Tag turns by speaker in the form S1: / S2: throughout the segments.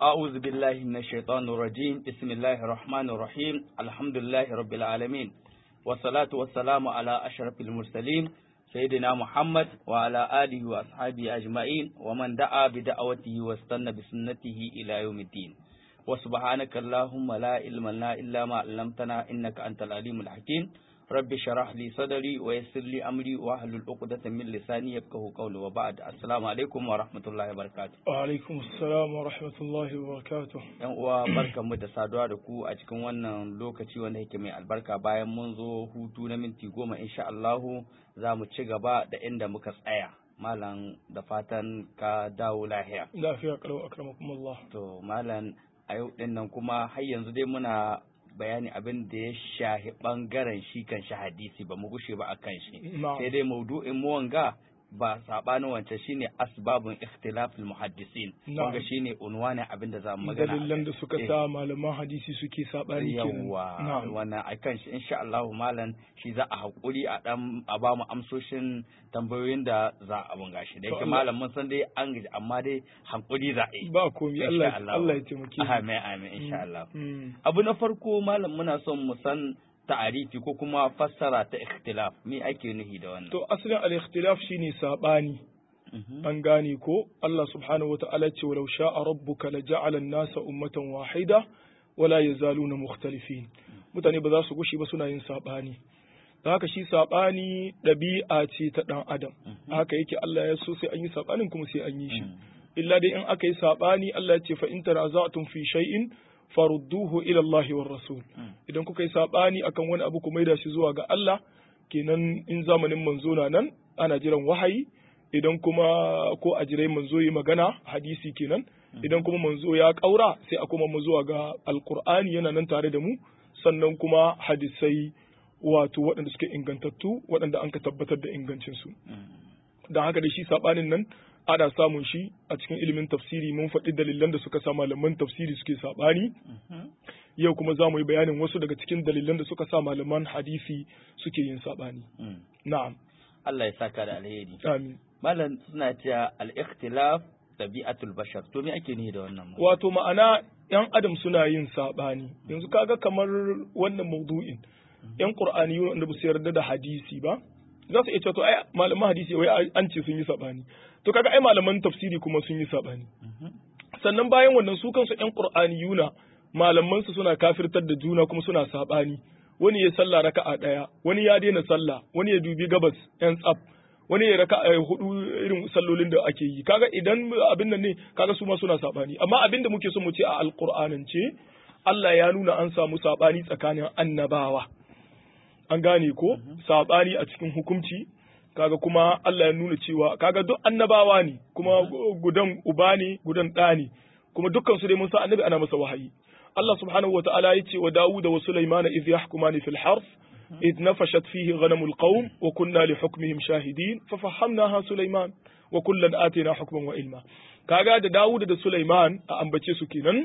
S1: أعوذ بالله من الشيطان الرجيم بسم الله الرحمن الرحيم الحمد لله رب العالمين والصلاة والسلام على أشرف المرسلين سيدنا محمد وعلى آله وأصحابه أجمعين ومن دعا بدعوته واستنى بسنته إلى يوم الدين وسبحانك اللهم لا علم لنا إلا ما علمتنا إنك أنت العليم الحكيم رب شرح لي صدري ويسر لي أمري واحلل عقدة من لساني يفقهوا قولي وبعد السلام عليكم ورحمة الله وبركاته
S2: وعلaikum assalam wa rahmatullahi wa barakatuh
S1: yan uwa barkanmu da saduwa da ku a cikin wannan lokaci wanda yake mai albarka bayan mun zo hutu na minti goma insha Allahu za mu ci gaba da inda muka tsaya malam da fatan ka dawo lahiya
S2: lafiya kalau akramakumullah
S1: to malam a yau din nan kuma har yanzu dai muna bayani abin da ya shahi bangaren shi kan shi hadisi ba mu gushe ba akan shi
S2: na'am
S1: sai dai maudu'in mu wanga ba sabanin wancan shine asbabun ikhtilafil muhaddisin
S2: Na'am.
S1: wanga shine unwanin abin da za mu magana
S2: dalilan da suka
S1: Eh.
S2: sa malaman hadisi suke sabani kenan
S1: yawwa
S2: na'am
S1: wannan akan shi insha Allah malam shi za a hakuri a dan a ba mu amsoshin tambayoyin da za a bunga shi da
S2: To
S1: yake
S2: Allah-
S1: malam mun san dai an gaji amma dai hankuri za a yi
S2: ba komai
S1: Insha
S2: Allah
S1: Allah.
S2: Allah ya taimake mu
S1: amin amin insha Allah
S2: Mm.
S1: abu na farko malam muna son mu san ta'arifi ko kuma fassara ta ikhtilaf me ake nuhi da wannan
S2: to asalin al-ikhtilaf shine sabani
S1: Mhm.
S2: an gane ko Allah subhanahu wata'ala ce walau sha'a rabbuka la ja'ala an-nasa ummatan wahida wala yazaluna mukhtalifin mutane ba za su gushi ba suna yin sabani da haka shi sabani ɗabi'a ce ta ɗan adam haka yake Allah ya so sai an yi sabanin kuma sai an yi shi
S1: Mm.
S2: illa dai in aka yi sabani Allah ya ce fa in tanaza'tum fi shay'in farudduhu ila Allah war rasul
S1: Mm.
S2: idan kuka yi sabani akan wani abu ku maida shi zuwa ga Allah kenan in zamanin manzo na nan ana jiran wahayi idan kuma ko a jirai manzo yi magana hadisi kenan idan kuma manzo ya kaura sai a kuma mu zuwa ga alqur'ani yana nan tare da mu sannan kuma hadisai wato waɗanda suke ingantattu waɗanda an ka tabbatar da ingancinsu
S1: Mm.
S2: don haka da shi saɓanin nan ana samun shi a cikin ilimin tafsiri mun faɗi dalilan da suka sa malaman tafsiri suke saɓani
S1: Mhm.
S2: yau kuma za mu yi bayanin wasu daga cikin dalilan da suka sa malaman hadisi suke yin saɓani
S1: Mm.
S2: na'am
S1: Allah ya saka da alheri
S2: amin
S1: malam suna cewa al-ikhtilaf tabi'atul bashar to me ake nuhi da wannan malam?
S2: wato ma'ana yan adam suna yin saɓani yanzu kaga kamar wannan maudu'in yan qur'ani wanda ba su yarda da hadisi ba za su iya cewa to ai malaman hadisi wai an ce sun yi saɓani to kaga ai malaman tafsiri kuma sun yi saɓani
S1: Mhm.
S2: sannan bayan wannan su kansu ƴan qur'aniyuna malaman su suna kafirtar da juna kuma suna saɓani wani ya sallah raka'a ɗaya wani ya daina sallah wani ya dubi gabas ƴan tsaf wani ya raka'a hudu irin sallolin da ake yi kaga idan abin nan ne kaga su ma suna saɓani amma abin da muke so mu ce a alqur'anance Allah ya nuna an samu saɓani tsakanin annabawa an gane ko saɓani a cikin hukunci kaga kuma Allah ya nuna cewa kaga duk annabawa ne kuma gudan uba ne gudan ɗa ne kuma dukkan su dai mun san annabi ana masa wahayi Allah subhanahu wataala ya ce wa Dawud wa Sulaiman idh yahkumani fil harf idh nafashat fihi ghanamul qawm wa kunna li hukmihim shahidin fa fahamnaha Sulaiman wa kullan atina hukman wa ilma kaga da Dawud da Sulaiman a ambace su kenan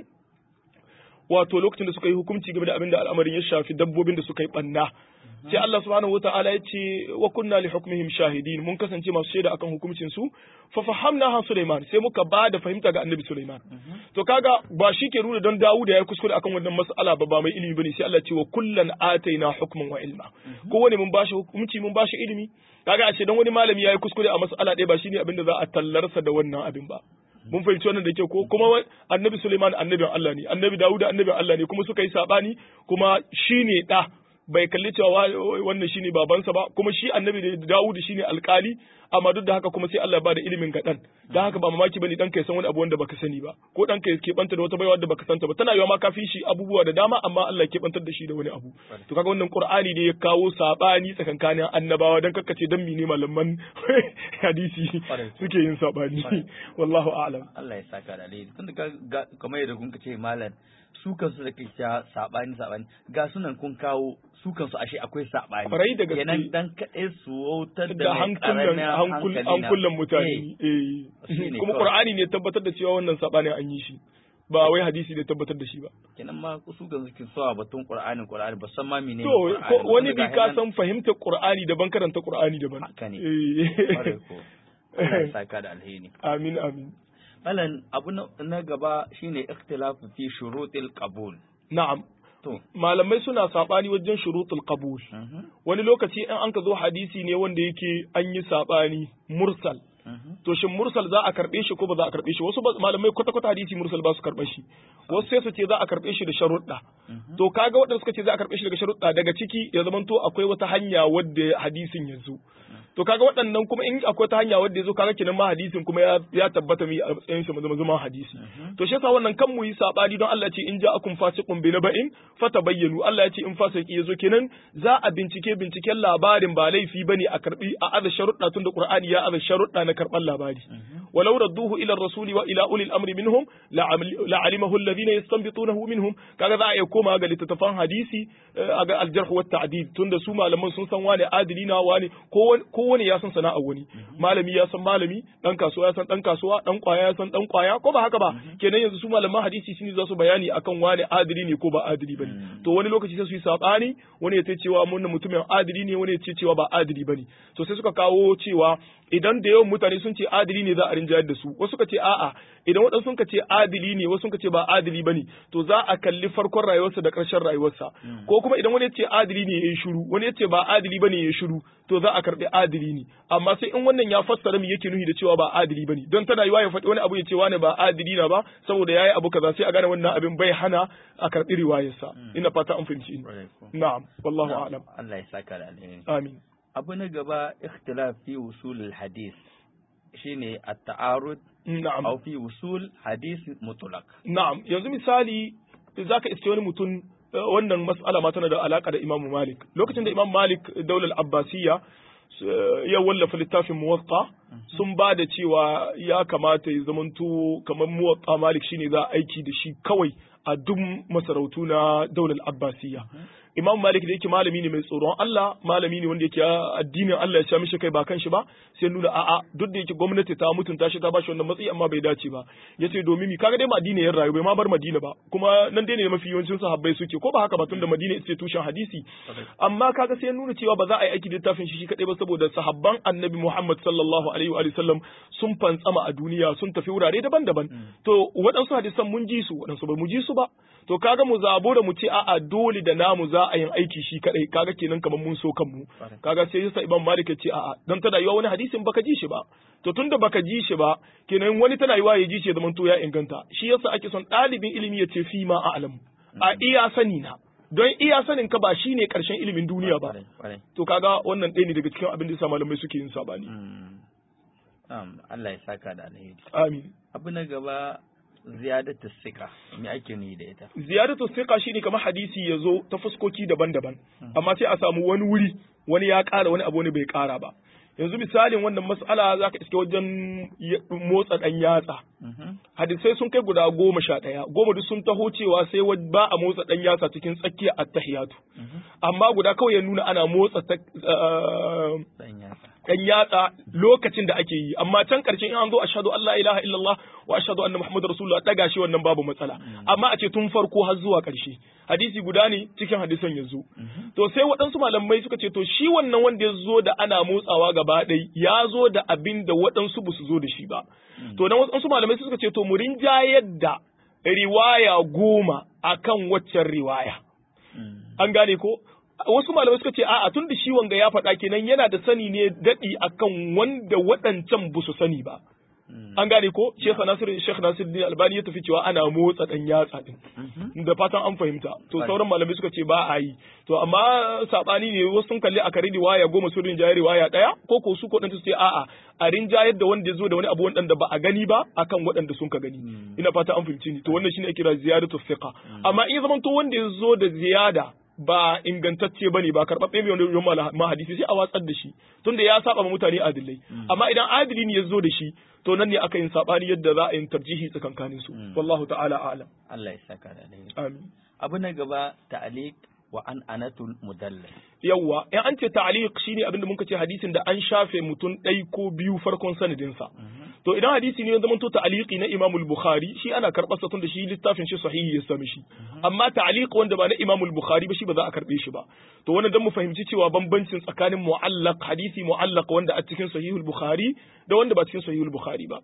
S2: wato lokacin da suka yi hukunci game da abin da al'amarin ya shafi dabbobin da suka yi banna sai Allah subhanahu wata'ala ya ce wa kunna li hukmihim shahidin mun kasance masu shaida akan hukuncin su fa fahamna ha Sulaiman sai muka ba da fahimta ga Annabi Sulaiman to kaga ba shi ke nuna don Dawud ya yi kuskure akan wannan mas'ala ba ba mai ilimi bane sai Allah ce wa kullan ataina hukman wa ilma ko wani mun bashi hukunci mun bashi ilimi kaga ashe dan wani malami ya yi kuskure a mas'ala ɗaya ba shine abin da za a tallarsa da wannan abin ba mun fahimci wannan da ke ko kuma wa- annabi Suleiman annabin Allah ne annabi Dawud annabin Allah ne kuma suka yi sabani kuma shine da bai kalli cewa wa- wannan shine babansa ba kuma shi annabi da Dawud shine alkali amma duk da haka kuma sai Allah ya bada ilimin ga dan dan haka ba mamaki bane dan kai san wani abu wanda baka sani ba ko dan kai ke banta da wata baiwa da baka santa ba tana yiwa ma kafin shi abubuwa da dama amma Allah ke bantar da shi da wani abu to kaga wannan Qur'ani ne ya kawo sabani tsakankanin annabawa dan kakkace dan mene malaman hadisi
S1: Kwarai.
S2: suke yin sabani
S1: Kwarai.
S2: wallahu a'lam
S1: Allah ya saka da alheri tunda ka ga kamar yadda kun ce malam su kansu da kai cewa sabani sabani ga sunan kun kawo su kansu ashe akwai sabani
S2: Kwarai da gaske.
S1: kenan dan kaɗai su wautar da
S2: da
S1: mai
S2: hankulan
S1: ƙaramin
S2: hankul
S1: hankali na-
S2: hankulan mutane
S1: Shi
S2: eh
S1: ne
S2: kuma
S1: kawai.
S2: Qur'ani ne tabbatar da cewa wannan sabanin an yi shi ba wai hadisi ne tabbatar da shi ba
S1: kenan ma su kansu kin sawa batun Qur'ani Qur'ani ba san ma menene
S2: to
S1: Qur'ani
S2: ko
S1: ba.
S2: wani
S1: Tunda
S2: bi
S1: ga
S2: ka
S1: nan-
S2: san fahimtar Qur'ani daban karanta Qur'ani daban
S1: Haka ne.
S2: Eh.
S1: Kwarai ko. Allah ya saka da alheri
S2: amin amin
S1: Malam abu na gaba shine ikhtilafu fi shurutil qabul.
S2: na'am
S1: To.
S2: malamai suna sabani wajen shurutul qabul wani lokaci in an ka zo hadisi ne wanda yake an yi sabani mursal to shin mursal za a karbe shi ko ba za a karbe shi wasu ba- malamai kwata kwata hadisi mursal ba su karbe shi wasu sai su ce za a karbe shi da sharuɗa to kaga waɗanda suka ce za a karbe shi daga sharuɗa daga ciki ya zamanto akwai wata hanya wadda hadisin ya zo to kaga waɗannan kuma in akwai ta hanya wadda ya zo kaga kenan ma hadisin kuma ya, ya tabbata mi a matsayin shi zama zama hadisi to shi yasa wannan kan mu yi sabani don Allah ya ce in ja'akum fasiqun bi naba'in fatabayyanu Allah ya ce in fasiki ya zo kenan za a bincike binciken labarin ba laifi bane a karbi a aza sharuɗa tun da Qur'ani ya aza sharuɗa na karɓar labari walau radduhu ila rasuli wa ila ulil amri minhum la'alimahu alladhina yastanbitunahu minhum kaga za a iya koma ga littattafan hadisi a ga aljarh wa ta'dil tunda su malaman sun san wani adili na wani ko wani ya san sana'ar wani malami ya san malami dan kasuwa ya san dan kasuwa dan kwaya ya san dan kwaya ko ba haka ba kenan yanzu su malaman hadisi shine za su bayani akan wani adili ne ko ba adili bane to wani lokaci sai su yi sabani wani ya ce cewa mun mutumin adili ne wani ya ce cewa ba adili bane to sai suka kawo cewa idan da yawan mutane sun ce adili ne za a rinjayar da su wasu suka ce a'a idan waɗansu sun ce adili ne wasu suka ce ba adili bane to za a kalli farkon rayuwarsa da ƙarshen rayuwarsa ko kuma idan wani ya ce adili ne ya yi shiru wani ya ce ba adili bane ya yi shiru to za a karɓi adili ne amma sai in wannan ya fassara me yake nuhi da cewa ba adili bane don tana yiwa ya faɗi wani abu ya ce wani ba adili na ba saboda yayi abu kaza sai a gane wannan abin bai hana a karɓi riwayarsa ina fata an fahimci na'am wallahu a'lam
S1: Allah ya saka da alheri
S2: amin
S1: abu na gaba ikhtilaf fi usul al-hadith shine at-ta'arud
S2: na'am
S1: aw fi usul hadith mutlaq
S2: na'am yanzu misali zaka iske wani mutum wannan mas'ala ma tana da alaka da Imam Malik lokacin da Imam Malik daular Abbasiyya ya wallafa littafin muwatta sun ba da cewa ya kamata ya zamanto kamar muwatta Malik shine za a aiki da shi kawai a duk masarautu na daular Abbasiyya Imam Malik da yake malami ne mai tsoron Allah, malami ne wanda yake addinin Allah ya sha mishi kai ba kan shi ba, sai nuna a'a duk da yake gwamnati ta mutunta shi ta bashi wannan matsayi amma bai dace ba. Yace domin mi kaga dai Madina ya rayu bai ma bar Madina ba, kuma nan dai ne mafi yawancin sahabbai suke ko ba haka ba tunda Madina ita tushen hadisi. Amma kaga sai nuna cewa ba za a yi aiki da littafin shi shi kadai ba saboda sahabban Annabi Muhammad sallallahu alaihi wa sallam sun fantsama a duniya sun tafi wurare daban-daban. To waɗansu hadisan mun ji su, waɗansu ba mu ji su ba. To kaga mu zabo da mu ce a'a dole da namu za a yin aiki shi kadai kaga kenan kamar mun so kanmu kaga sai yasa Imam Malik ya ce a'a dan tana yiwa wani hadisin baka ji shi ba to tunda baka ji shi ba kenan wani tana yiwa ya ji shi zaman to ya inganta shi yasa ake son ɗalibin ilimi ya ce fi ma a'lam a iya sani na don iya sanin ka ba shine karshen ilimin duniya ba to kaga wannan ɗaya ne daga cikin abin da yasa malamai suke yin sabani
S1: Allah ya saka da alheri
S2: amin
S1: abu na gaba ziyadatu sika me ake ni da ita
S2: ziyadatu sika shine kamar hadisi ya zo ta fuskoki daban-daban amma sai a samu wani wuri wani ya ƙara wani abu ne bai ƙara ba yanzu misalin wannan mas'ala za ka iske wajen motsa ɗan yatsa hadisai sun kai guda goma sha ɗaya goma duk sun taho cewa sai ba a motsa ɗan yatsa cikin tsakiyar attahiyatu amma guda kawai ya nuna ana motsa ɗan yatsa lokacin da ake yi amma can ƙarshen in an zo ashhadu an la ilaha illallah wa ashhadu anna muhammadar rasulullah daga shi wannan babu matsala amma a ce tun farko har zuwa ƙarshe hadisi guda ne cikin hadisan yanzu to sai waɗansu malamai suka ce to shi wannan wanda ya zo da ana motsawa gaba ɗai ya zo da abin da waɗansu ba su zo da shi ba to nan waɗansu malamai suka ce to mu rinjayar da riwaya goma akan waccan riwaya an gane ko wasu malamai suka ce a'a tun da shi wanga ya faɗa kenan yana da sani ne daɗi akan wanda waɗancan ba su sani ba an gane ko Sheikh Nasir Sheikh Nasir Din Albani ya tafi cewa ana motsa dan yatsa din da fatan an fahimta to sauran malamai suka ce ba a yi to amma sabani ne wasu sun kalli a kare riwaya goma su rinjaye riwaya daya ko ko su ko dan su ce a'a a rinjayar da wanda ya zo da wani abu wanda ba a gani ba akan waɗanda sun ka gani ina fata an fahimci ni to wannan shine ake kira ziyadatu thiqa amma in zaman to wanda ya zo da ziyada ba ingantacce bane ba karɓaɓɓe mai wani ma hadisi sai a watsar da shi tunda ya saba ma mutane adilai amma idan adili ne ya zo da shi to nan ne aka yin sabani yadda za a yin tarjihi tsakankanin su wallahu ta'ala a'lam
S1: Allah ya saka da alheri
S2: amin
S1: abu na gaba ta'liq wa an anatul mudallas
S2: yawwa in an ce ta'liq shine abin da muka ce hadisin da an shafe mutum ɗai ko biyu farkon sanadin sa to idan hadisi ne ya zama to ta'liqi na Imam al-Bukhari shi ana karɓar sa tunda shi littafin shi sahihi ya sami shi amma ta'liq wanda ba na Imam al-Bukhari ba shi ba za a karɓe shi ba to wannan dan mu fahimci cewa bambancin tsakanin mu'allaq hadisi mu'allaq wanda a cikin sahihul Bukhari da wanda ba cikin sahihul Bukhari ba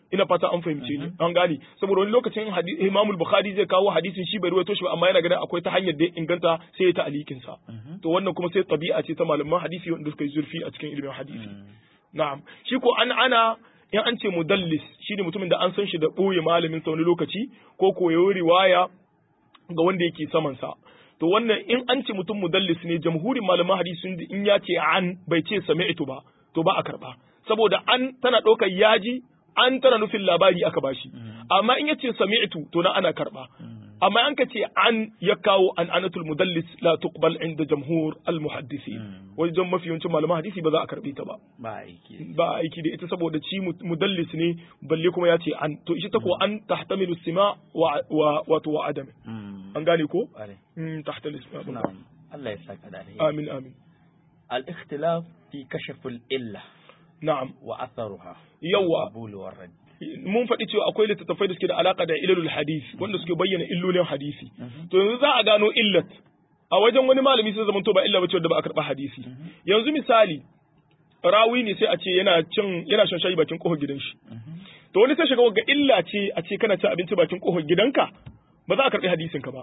S2: ina fata an fahimce ni an gane saboda wani lokacin Imam Bukhari zai kawo hadisin shi bai ruwaito shi ba amma yana ganin akwai ta hanyar da ya inganta sai ya ta'alikin sa to wannan kuma sai tabi'a ce ta malaman hadisi wanda suka yi zurfi a cikin ilimin hadisi na'am shi ko an ana in an ce mudallis shine mutumin da an san shi da ɓoye malamin sa wani lokaci ko koyo riwaya ga wanda yake saman sa to wannan in an ce mutum mudallis ne jamhurin malaman hadisi sun in ya ce an bai ce sami'tu ba to ba a karba saboda an tana ɗaukar yaji an tana nufin labari aka bashi amma in ya ce sami'tu to na ana karba amma an ka ce an ya kawo an anatul mudallis la tuqbal inda jamhur al muhaddisi wajen mafi yawancin malaman hadisi ba za a karbe ta ba
S1: ba aiki
S2: ba aiki da ita saboda ci mudallis ne balle kuma ya ce an to ita ta ko an tahtamilu sima wa wato wa adam an gane ko tahtamilu sima
S1: na'am Allah ya saka da alheri
S2: amin amin
S1: al ikhtilaf fi kashf al illa
S2: na'am
S1: wa atharuha
S2: yawa
S1: qabul wa rad
S2: mun faɗi cewa akwai littattafai da suke da alaka da ilalul hadisi wanda suke bayyana illolin hadisi to yanzu za a gano illat a wajen wani malami sai zama to ba illa bace wanda ba a karɓa hadisi yanzu misali rawi ne sai a ce yana cin yana shan shayi bakin kofar gidan shi to wani sai shiga ga illa ce a ce kana cin abinci bakin kofar gidanka ba za a karɓi hadisin ka ba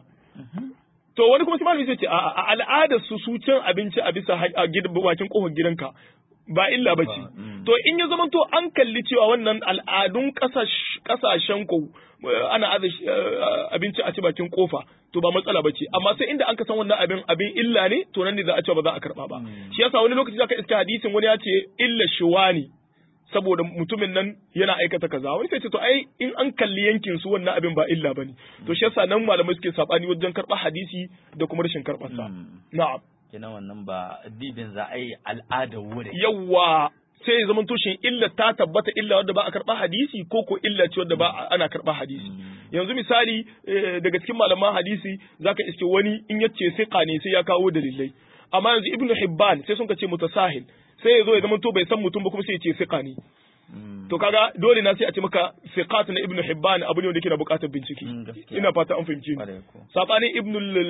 S2: to wani kuma sai malami sai ce a al'adar su su cin abinci a bisa bakin kofar gidanka ba illa ba ce. To in ya zama to an kalli cewa wannan al'adun kasashen ku ana aza abinci a ci bakin kofa to ba matsala ba ce amma sai inda an ka san wannan abin abin illa ne to nan ne za a ce ba za a karba ba. Shi yasa wani lokaci zaka iska hadisin wani ya ce illa shuwani saboda mutumin nan yana aikata kaza wani sai ce to ai in an kalli yankin su wannan abin ba illa bane to shi yasa nan malamai suke sabani wajen karɓar hadisi da kuma rashin karɓar sa na'am
S1: kenan wannan ba dibin za a yi al'adar wurin.
S2: Yawwa sai ya zama tushen illa ta tabbata illa wadda ba a karɓa hadisi ko ko illa ce wadda ba ana karɓa hadisi. Yanzu misali daga cikin malaman hadisi zaka iske wani in ya ce siqa ne sai ya kawo dalilai. Amma yanzu Ibn Hibban sai sun ka ce mutasahil sai ya zo ya zama to bai san mutum ba kuma sai ya ce siqa ne. To kaga dole na sai a ce maka siqat na Ibn Hibban abu ne wanda yake da buƙatar bincike. Ina fata an fahimci ni. Sabanin Ibn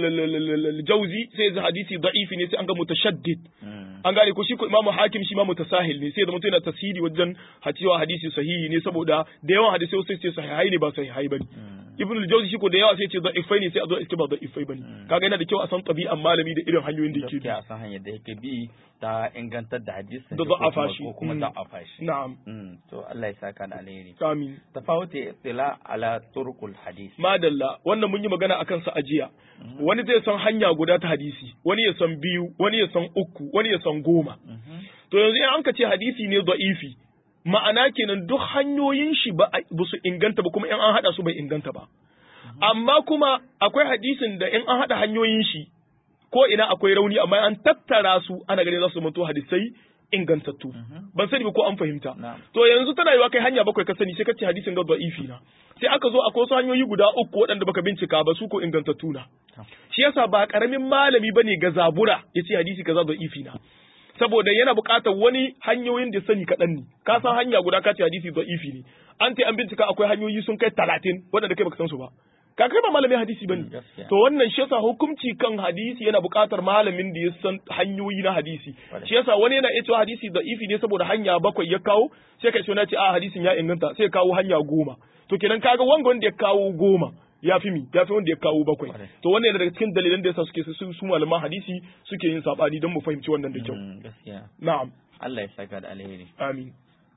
S2: al-Jawzi sai ya hadisi da'ifi ne sai an ga mutashaddid. An gane ko shi ko Imam Hakim shi ma mutasahil ne sai ya zama yana tasiri wajen hacewa hadisi sahihi ne saboda da yawan hadisi sai ce sahihai ne ba sahihai bane. Ibn al-Jawzi shi ko da yawa sai ce da'ifai ne sai a zo a ce ba da'ifai bane. Kaga yana da kyau a san tabi'an malami da irin hanyoyin da yake bi.
S1: a san hanyar da yake bi ta ingantar da hadisin
S2: da da'afa shi
S1: ko kuma da'afa shi.
S2: Na'am.
S1: To Allah ya saka da alheri.
S2: Amin.
S1: Tafawuti ittila ala turqul hadis.
S2: Madalla wannan mun yi magana akan sa ajiya. Wani zai san hanya guda ta hadisi, wani ya san biyu, wani ya san uku, wani ya san goma. To yanzu in an ka ce hadisi ne da'ifi, ma'ana kenan duk hanyoyin shi ba su inganta ba kuma in an haɗa su bai inganta ba. Amma kuma akwai hadisin da in an haɗa hanyoyin shi ko ina akwai rauni amma an tattara su ana ganin za su zama hadisai ingantattu ban sani ba ko an fahimta to yanzu tana yiwa kai hanya bakwai ka sani sai ka ce hadisin ga da'ifi na sai aka zo akwai wasu hanyoyi guda uku waɗanda baka bincika ba su ko ingantattu na shi yasa ba karamin malami bane ga zabura yace hadisi kaza da'ifi na saboda yana buƙatar wani hanyoyin da sani kaɗan ne ka san hanya guda ka ce hadisi da'ifi ne an ce an bincika akwai hanyoyi sun kai talatin waɗanda kai baka san su ba ka kai ba malamin hadisi bane to wannan shi yasa hukunci kan hadisi yana buƙatar malamin da ya san hanyoyi na hadisi shi yasa wani yana iya cewa hadisi da ifi ne saboda hanya bakwai ya kawo sai ka ce na ce a hadisin ya inganta sai kawo hanya goma to kenan kaga wanga wanda ya kawo goma ya fi mi ya fi wanda ya kawo bakwai to wannan yana daga cikin dalilan da yasa suke su su malaman hadisi suke yin sabani don mu fahimci wannan da kyau na'am
S1: Allah ya saka da alheri
S2: amin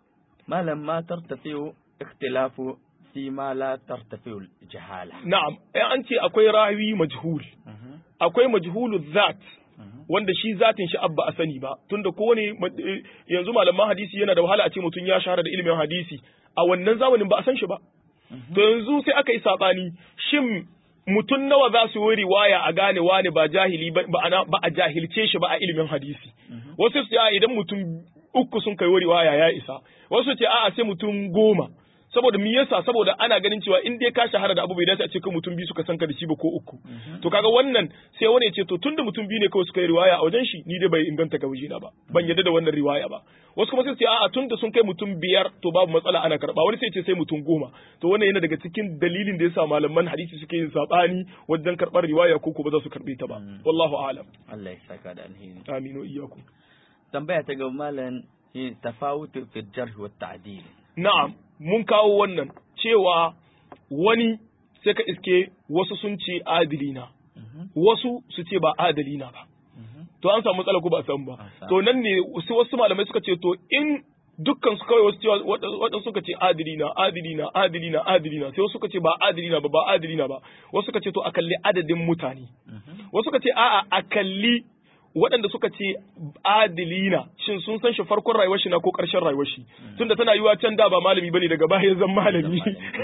S1: malam ma tartafiu ikhtilafu fi ma la tartafiul jahala.
S2: Na'am, ai an ce akwai rawi majhul. Akwai majhulu zat wanda shi zatin shi abba a sani ba tunda kowane yanzu malaman hadisi yana da wahala a ce mutum ya shahara da ilimin hadisi a wannan zamanin ba a san shi ba. To yanzu sai aka yi sabani shin mutum nawa za su yi riwaya a gane wani ba jahili ba ba a jahilce shi ba a ilimin hadisi. Wasu su ce idan mutum uku sun kai riwaya ya isa. Wasu ce a'a sai mutum goma. saboda me yasa saboda ana ganin cewa in dai ka shahara da abu bai dace a ce kai mutum biyu suka san ka da shi ba ko uku to kaga wannan sai wani ya ce to tunda mutum biyu ne kawai suka yi riwaya a wajen shi ni dai bai inganta ga wajena ba ban yarda da wannan riwaya ba wasu kuma sai su ce a'a tunda sun kai mutum biyar to babu matsala ana karba wani sai ce sai mutum goma to wannan yana daga cikin dalilin da yasa malaman hadisi suke yin sabani wajen karbar riwaya ko ko ba za su karbe ta ba wallahu a'lam
S1: Allah ya saka da alheri
S2: amin wa iyyakum
S1: tambaya ta ga malam tafawutu fi jarh wa ta'dil
S2: na'am mun kawo wannan cewa wani sai ka iske wasu sun ce adilina wasu su ce ba adalina ba to an samu matsala ko ba a samu ba to nan ne wasu wasu malamai suka ce to in dukkan su kawai wasu cewa waɗansu suka ce adilina adilina adilina adilina sai wasu suka ce ba adilina ba ba adilina ba wasu suka ce to a kalli adadin mutane wasu suka ce a'a a kalli waɗanda suka ce adilina shin sun san shi farkon rayuwar shi na ko ƙarshen rayuwar shi tunda tana yiwa can da ba malami bane daga baya zan malami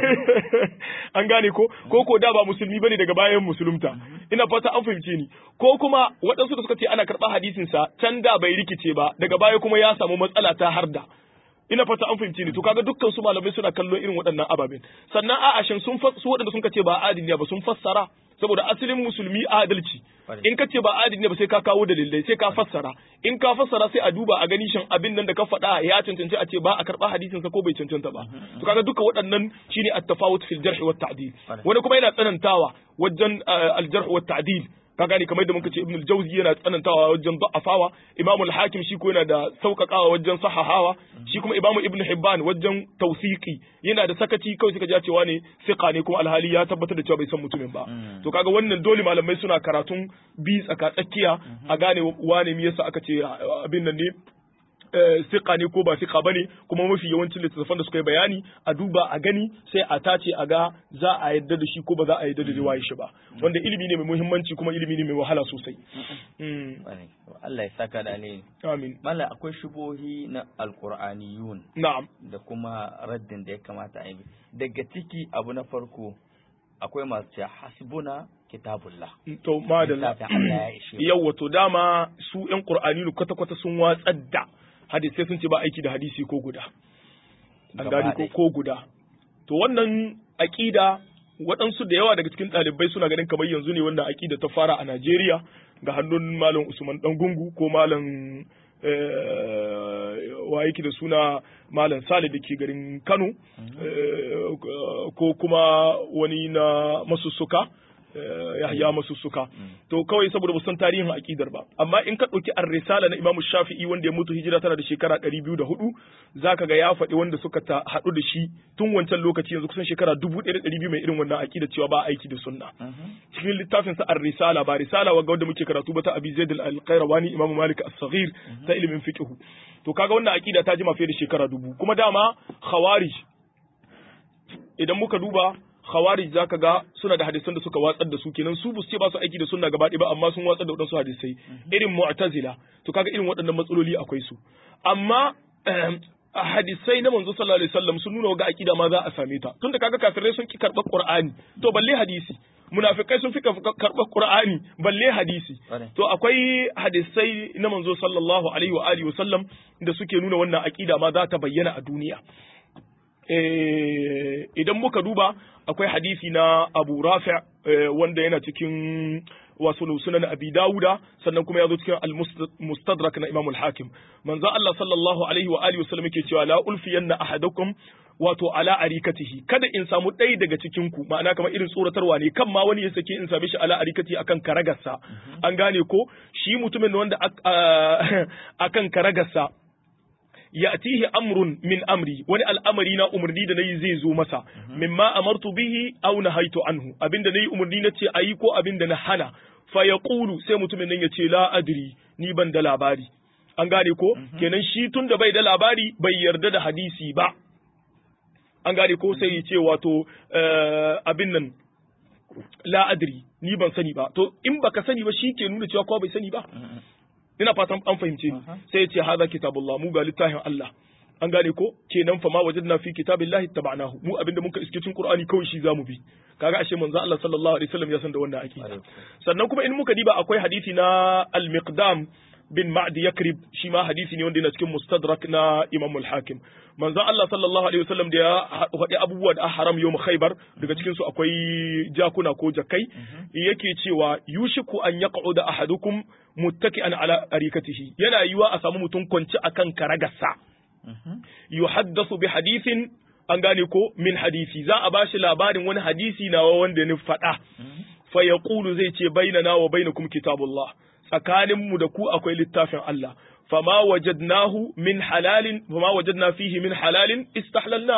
S2: an gane ko ko ko da ba musulmi bane daga bayan musulunta ina fata an fahimce ni ko kuma waɗansu da suka ce ana karɓar hadisin sa can da bai rikice ba daga baya kuma ya samu matsala ta harda ina fata an fahimce ni to kaga dukkan su malamai suna kallon irin waɗannan ababen sannan a'a shin sun su waɗanda sun ce ba adili ba sun fassara saboda asalin musulmi adalci in ka ce ba adili ne ba sai ka kawo dalilai sai ka fassara in ka fassara sai a duba a gani shin abin nan da ka faɗa ya cancanci a ce ba a karɓa hadisin sa ko bai cancanta ba to kaga duka waɗannan shine at-tafawut fil jarh wa ta'dil wani kuma yana tsanantawa wajen al-jarh wa ta'dil ka gane kamar da muka ce ibn al-jawzi yana tsanantawa wajen da'afawa imam al-hakim shi ko yana da sauƙaƙawa wajen sahahawa shi kuma imam ibn hibban wajen tawsiqi yana da sakaci kawai suka ja cewa ne fiqa ne kuma alhali ya tabbatar da cewa bai san mutumin ba to kaga wannan dole malamai suna karatun bi tsaka tsakiya a gane wane me yasa aka ce abin nan ne siƙa ne ko ba siƙa bane kuma mafi yawancin littattafan da suka yi bayani a duba a gani sai a tace a ga za a yadda da shi ko ba za a yadda da riwayar shi ba wanda ilimi ne mai muhimmanci kuma ilimi ne mai wahala sosai
S1: Allah ya saka da alheri
S2: amin
S1: mala akwai shubohi na alqur'aniyun
S2: na'am
S1: da kuma raddin da ya kamata a yi daga ciki abu na farko akwai masu cewa hasbuna kitabullah
S2: to madalla
S1: Littafin Allah ya ishe mu.
S2: yawa to dama su yan qur'ani kwata kwata sun watsar da hadisi sun ce ba aiki da hadisi ko guda an
S1: Gaba
S2: gani ko
S1: ɗaya.
S2: ko guda to wannan aqida waɗansu da yawa daga cikin ɗalibai suna ganin kamar yanzu ne wannan aqida ta fara a Najeriya ga hannun malam Usman Dangungu ko malam eh, wa yake da suna malam Sale da ke garin Kano eh, ko kuma wani na masussuka eh, Yahya masussuka to kawai saboda ba san tarihin aqidar ba amma in ka ɗauki ar-risala na Imam Shafi'i wanda ya mutu hijira tana da shekara 204 zaka ga ya faɗi wanda suka ta haɗu da shi tun wancan lokaci yanzu kusan shekara 1200 mai irin wannan aqida cewa ba aiki da sunna cikin littafin sa ar-risala ba risala wa wanda muke karatu ba ta Abi Zaid al-Qayrawani Imam Malik as-Saghir ta ilimin fiqh to kaga wannan aqida ta jima fiye da shekara dubu kuma dama khawarij idan muka duba khawarij zaka ga suna da hadisan da suka watsar da su kenan su bus ce ba su aiki da sunna gaba ɗaya ba amma sun watsar da wadansu hadisai irin mu'tazila to kaga irin waɗannan matsaloli akwai su amma ehem, a hadisai na manzo sallallahu alaihi wasallam sun nuna ga akida ma za a same ta tunda kaga kafirai sun ki karɓar qur'ani to balle hadisi munafikai sun fi karɓar qur'ani balle hadisi
S1: Ƙwarai.
S2: to akwai hadisai na manzo sallallahu alaihi wa alihi wasallam da suke nuna wannan akida ma za ta bayyana a duniya Eh, idan muka duba akwai hadisi na Abu Rafi' eh, wanda yana cikin wasu sunan Abi Dawuda sannan kuma ya zo cikin al-Mustadrak na Imam al-Hakim manzo Allah sallallahu alaihi wa alihi wasallam yake cewa la ulfiyanna ahadakum wato ala arikatihi kada in samu ɗaya daga cikin ku ma'ana kamar irin tsoratarwa ne kan ma wani ya sake in same shi ala arikati akan karagarsa an gane ko shi mutumin wanda ak- a- akan karagarsa ya'tihi amrun min amri wani al'amari na umarni da nayi zai zo masa mimma amartu bihi aw nahaitu anhu abinda nayi umarni na ce ayi ko abinda na hana fa yaqulu sai mutumin nan ya ce la adri ni ban da labari an gane ko kenan shi tun da bai da labari bai yarda da hadisi ba an gane ko sai ya ce wato eh, abin nan la adri ni ban sani ba to in baka sani ba shi ke nuna cewa ko bai sani ba ina fatan an fahimce ni sai ya ce hadha kitabullah mu ga littafin Allah an gane ko kenan fa ma wajadna fi kitabillahi tabanahu mu abinda muka iske cikin qur'ani kawai shi zamu bi kaga ashe manzo Allah sallallahu alaihi wasallam ya san da wannan akida sannan kuma in muka diba akwai hadisi na al-miqdam bin ma'di yakrib shi ma hadisi ne wanda yana cikin mustadrak na imam al-hakim manzo Allah sallallahu alaihi wasallam da ya faɗi abubuwa da haram yawm khaybar daga cikin su akwai jakuna ko jakai yake cewa yushiku an yaq'uda ahadukum muttaki'an ala arikatihi yana yiwa a samu mutum kwanci akan karagarsa yuhaddathu bi hadithin an gane ko min hadisi za a bashi labarin wani hadisi nawa wanda ni faɗa fa yaqulu zai ce bainana wa bainakum kitabullah tsakanin mu da ku akwai littafin Allah fama wajadnahu min halalin fama wajadna fihi min halalin istahlalna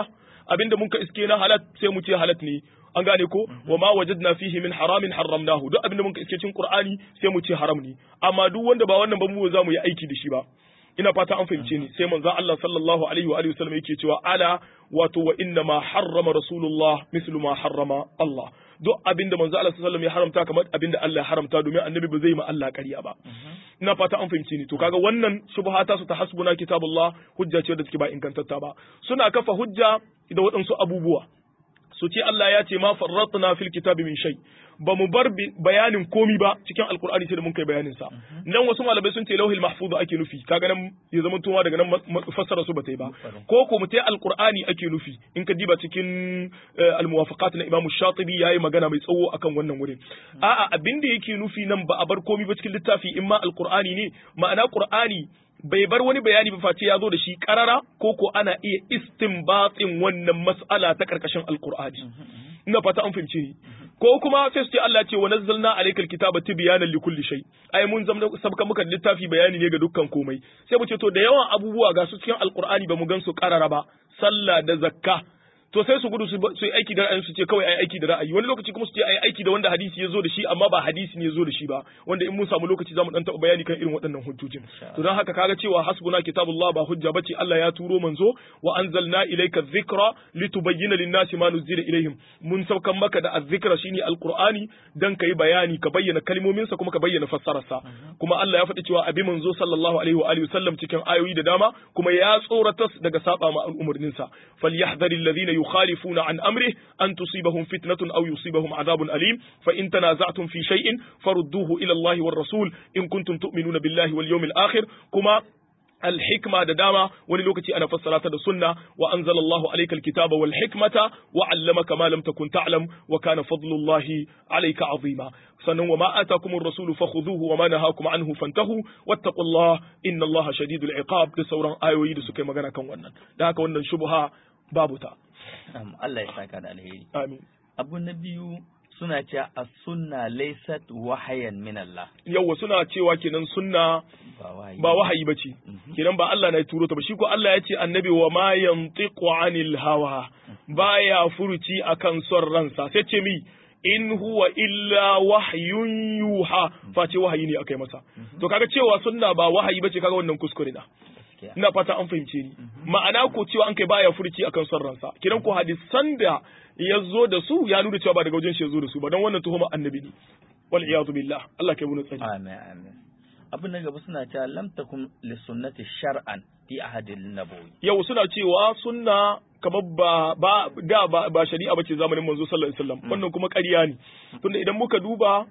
S2: abinda mun ka iske na halat sai mu ce halat ne an gane ko wa ma wajadna fihi min haramin haramnahu duk abinda mun ka iske cikin qur'ani sai mu ce haram ne amma duk wanda ba wannan ba mu za mu yi aiki da shi ba ina fata an fahimce ni sai manzo Allah sallallahu alaihi wa alihi wasallam yake cewa ala wato wa inna ma harrama rasulullah mislu ma harrama Allah duk abinda manzo Allah sallallahu alaihi ya haramta kamar abinda Allah ya haramta domin annabi ba zai ma Allah ƙarya ba ina fata an fahimce ni to kaga wannan shubhata su ta hasbuna kitabullah hujja ce da take ba ingantatta ba suna kafa hujja da waɗansu abubuwa su ce Allah ya ce ma farratna fil kitabi min shay ba mu bar bayanin komi ba cikin alkur'ani sai da mun kai bayanin sa nan wasu malamai sun ce lauhil mahfuz ake nufi kaga nan ya zama tuma daga nan fassara su ba ta yi ba ko ko mu ce alkur'ani ake nufi in ka diba cikin almuwafaqat na Imam Shatibi yayi magana mai tsawo akan wannan wurin a'a abin da yake nufi nan ba a bar komi ba cikin littafi in ma alkur'ani ne ma'ana qur'ani bai bar wani bayani ba face ya zo da shi karara ko ko ana iya istinbatin wannan mas'ala ta karkashin alkur'ani ina fata an fahimce ni ko kuma sai su ce Allah ce wa nazzalna alaykal kitaba tibyanan likulli shay ai mun zama sabka muka littafi bayani ne ga dukkan komai sai mu ce to da yawan abubuwa ga su cikin alkur'ani ba mu gan su karara ba sallah da zakka to sai su gudu su yi aiki da ra'ayin su ce kawai ai aiki da ra'ayi wani lokaci kuma su ce ai aiki da wanda hadisi ya zo da shi amma ba hadisi ne ya zo da shi ba wanda in mun samu lokaci zamu dan taɓa bayani kan irin waɗannan hujjojin to don haka kaga cewa hasbuna kitabullah ba hujja bace Allah ya turo manzo wa anzalna ilayka dhikra litubayyana lin-nasi ma nuzila ilayhim mun saukan maka da azzikra shine alqur'ani dan kai bayani ka bayyana kalmomin sa kuma ka bayyana fassararsa kuma Allah ya faɗi cewa abi manzo sallallahu alaihi wa alihi wasallam cikin ayoyi da dama kuma ya tsorata daga saba ma al'umurnin sa falyahdharil ladina يخالفون عن أمره أن تصيبهم فتنة أو يصيبهم عذاب أليم فإن تنازعتم في شيء فردوه إلى الله والرسول إن كنتم تؤمنون بالله واليوم الآخر كما الحكمة دداما وللوكتي أنا فسرت السنة وأنزل الله عليك الكتاب والحكمة وعلمك ما لم تكن تعلم وكان فضل الله عليك عظيما sannan wa ma atakum ar-rasulu fakhudhuhu wa ma nahakum anhu fantahu wattaqullah inna allaha shadidul iqab da sauran ayoyi da suka yi magana kan wannan da haka wannan shubha babu ta
S1: Allah ya saka da alheri
S2: amin
S1: abu na biyu suna cewa as-sunna laysat wahayan min Allah
S2: yawa suna cewa kenan sunna ba wahayi bace kenan ba Allah na turo ta ba shi ko Allah ya ce annabi wa ma yantiqu anil hawa baya furuci akan son ransa sai ce mi in huwa illa wahyun yuha face wahayi ne akai masa to kaga cewa sunna ba wahayi bace kaga wannan kuskure na ina fata an fahimce ni ma'ana ko cewa an kai baya furci akan son ransa kiran ko hadisan da ya zo da su ya nuna cewa ba daga wajen shi ya zo da su ba don wannan tuhuma annabi ne wal iyadu billah Allah kai mu tsari
S1: amin amin abin da gaba suna cewa lam takum li sunnati shar'an fi ahadil nabawi
S2: yau suna cewa sunna kamar ba ba da ba, ba shari'a bace zamanin manzo sallallahu alaihi wasallam wannan kuma ƙarya ne tunda idan muka duba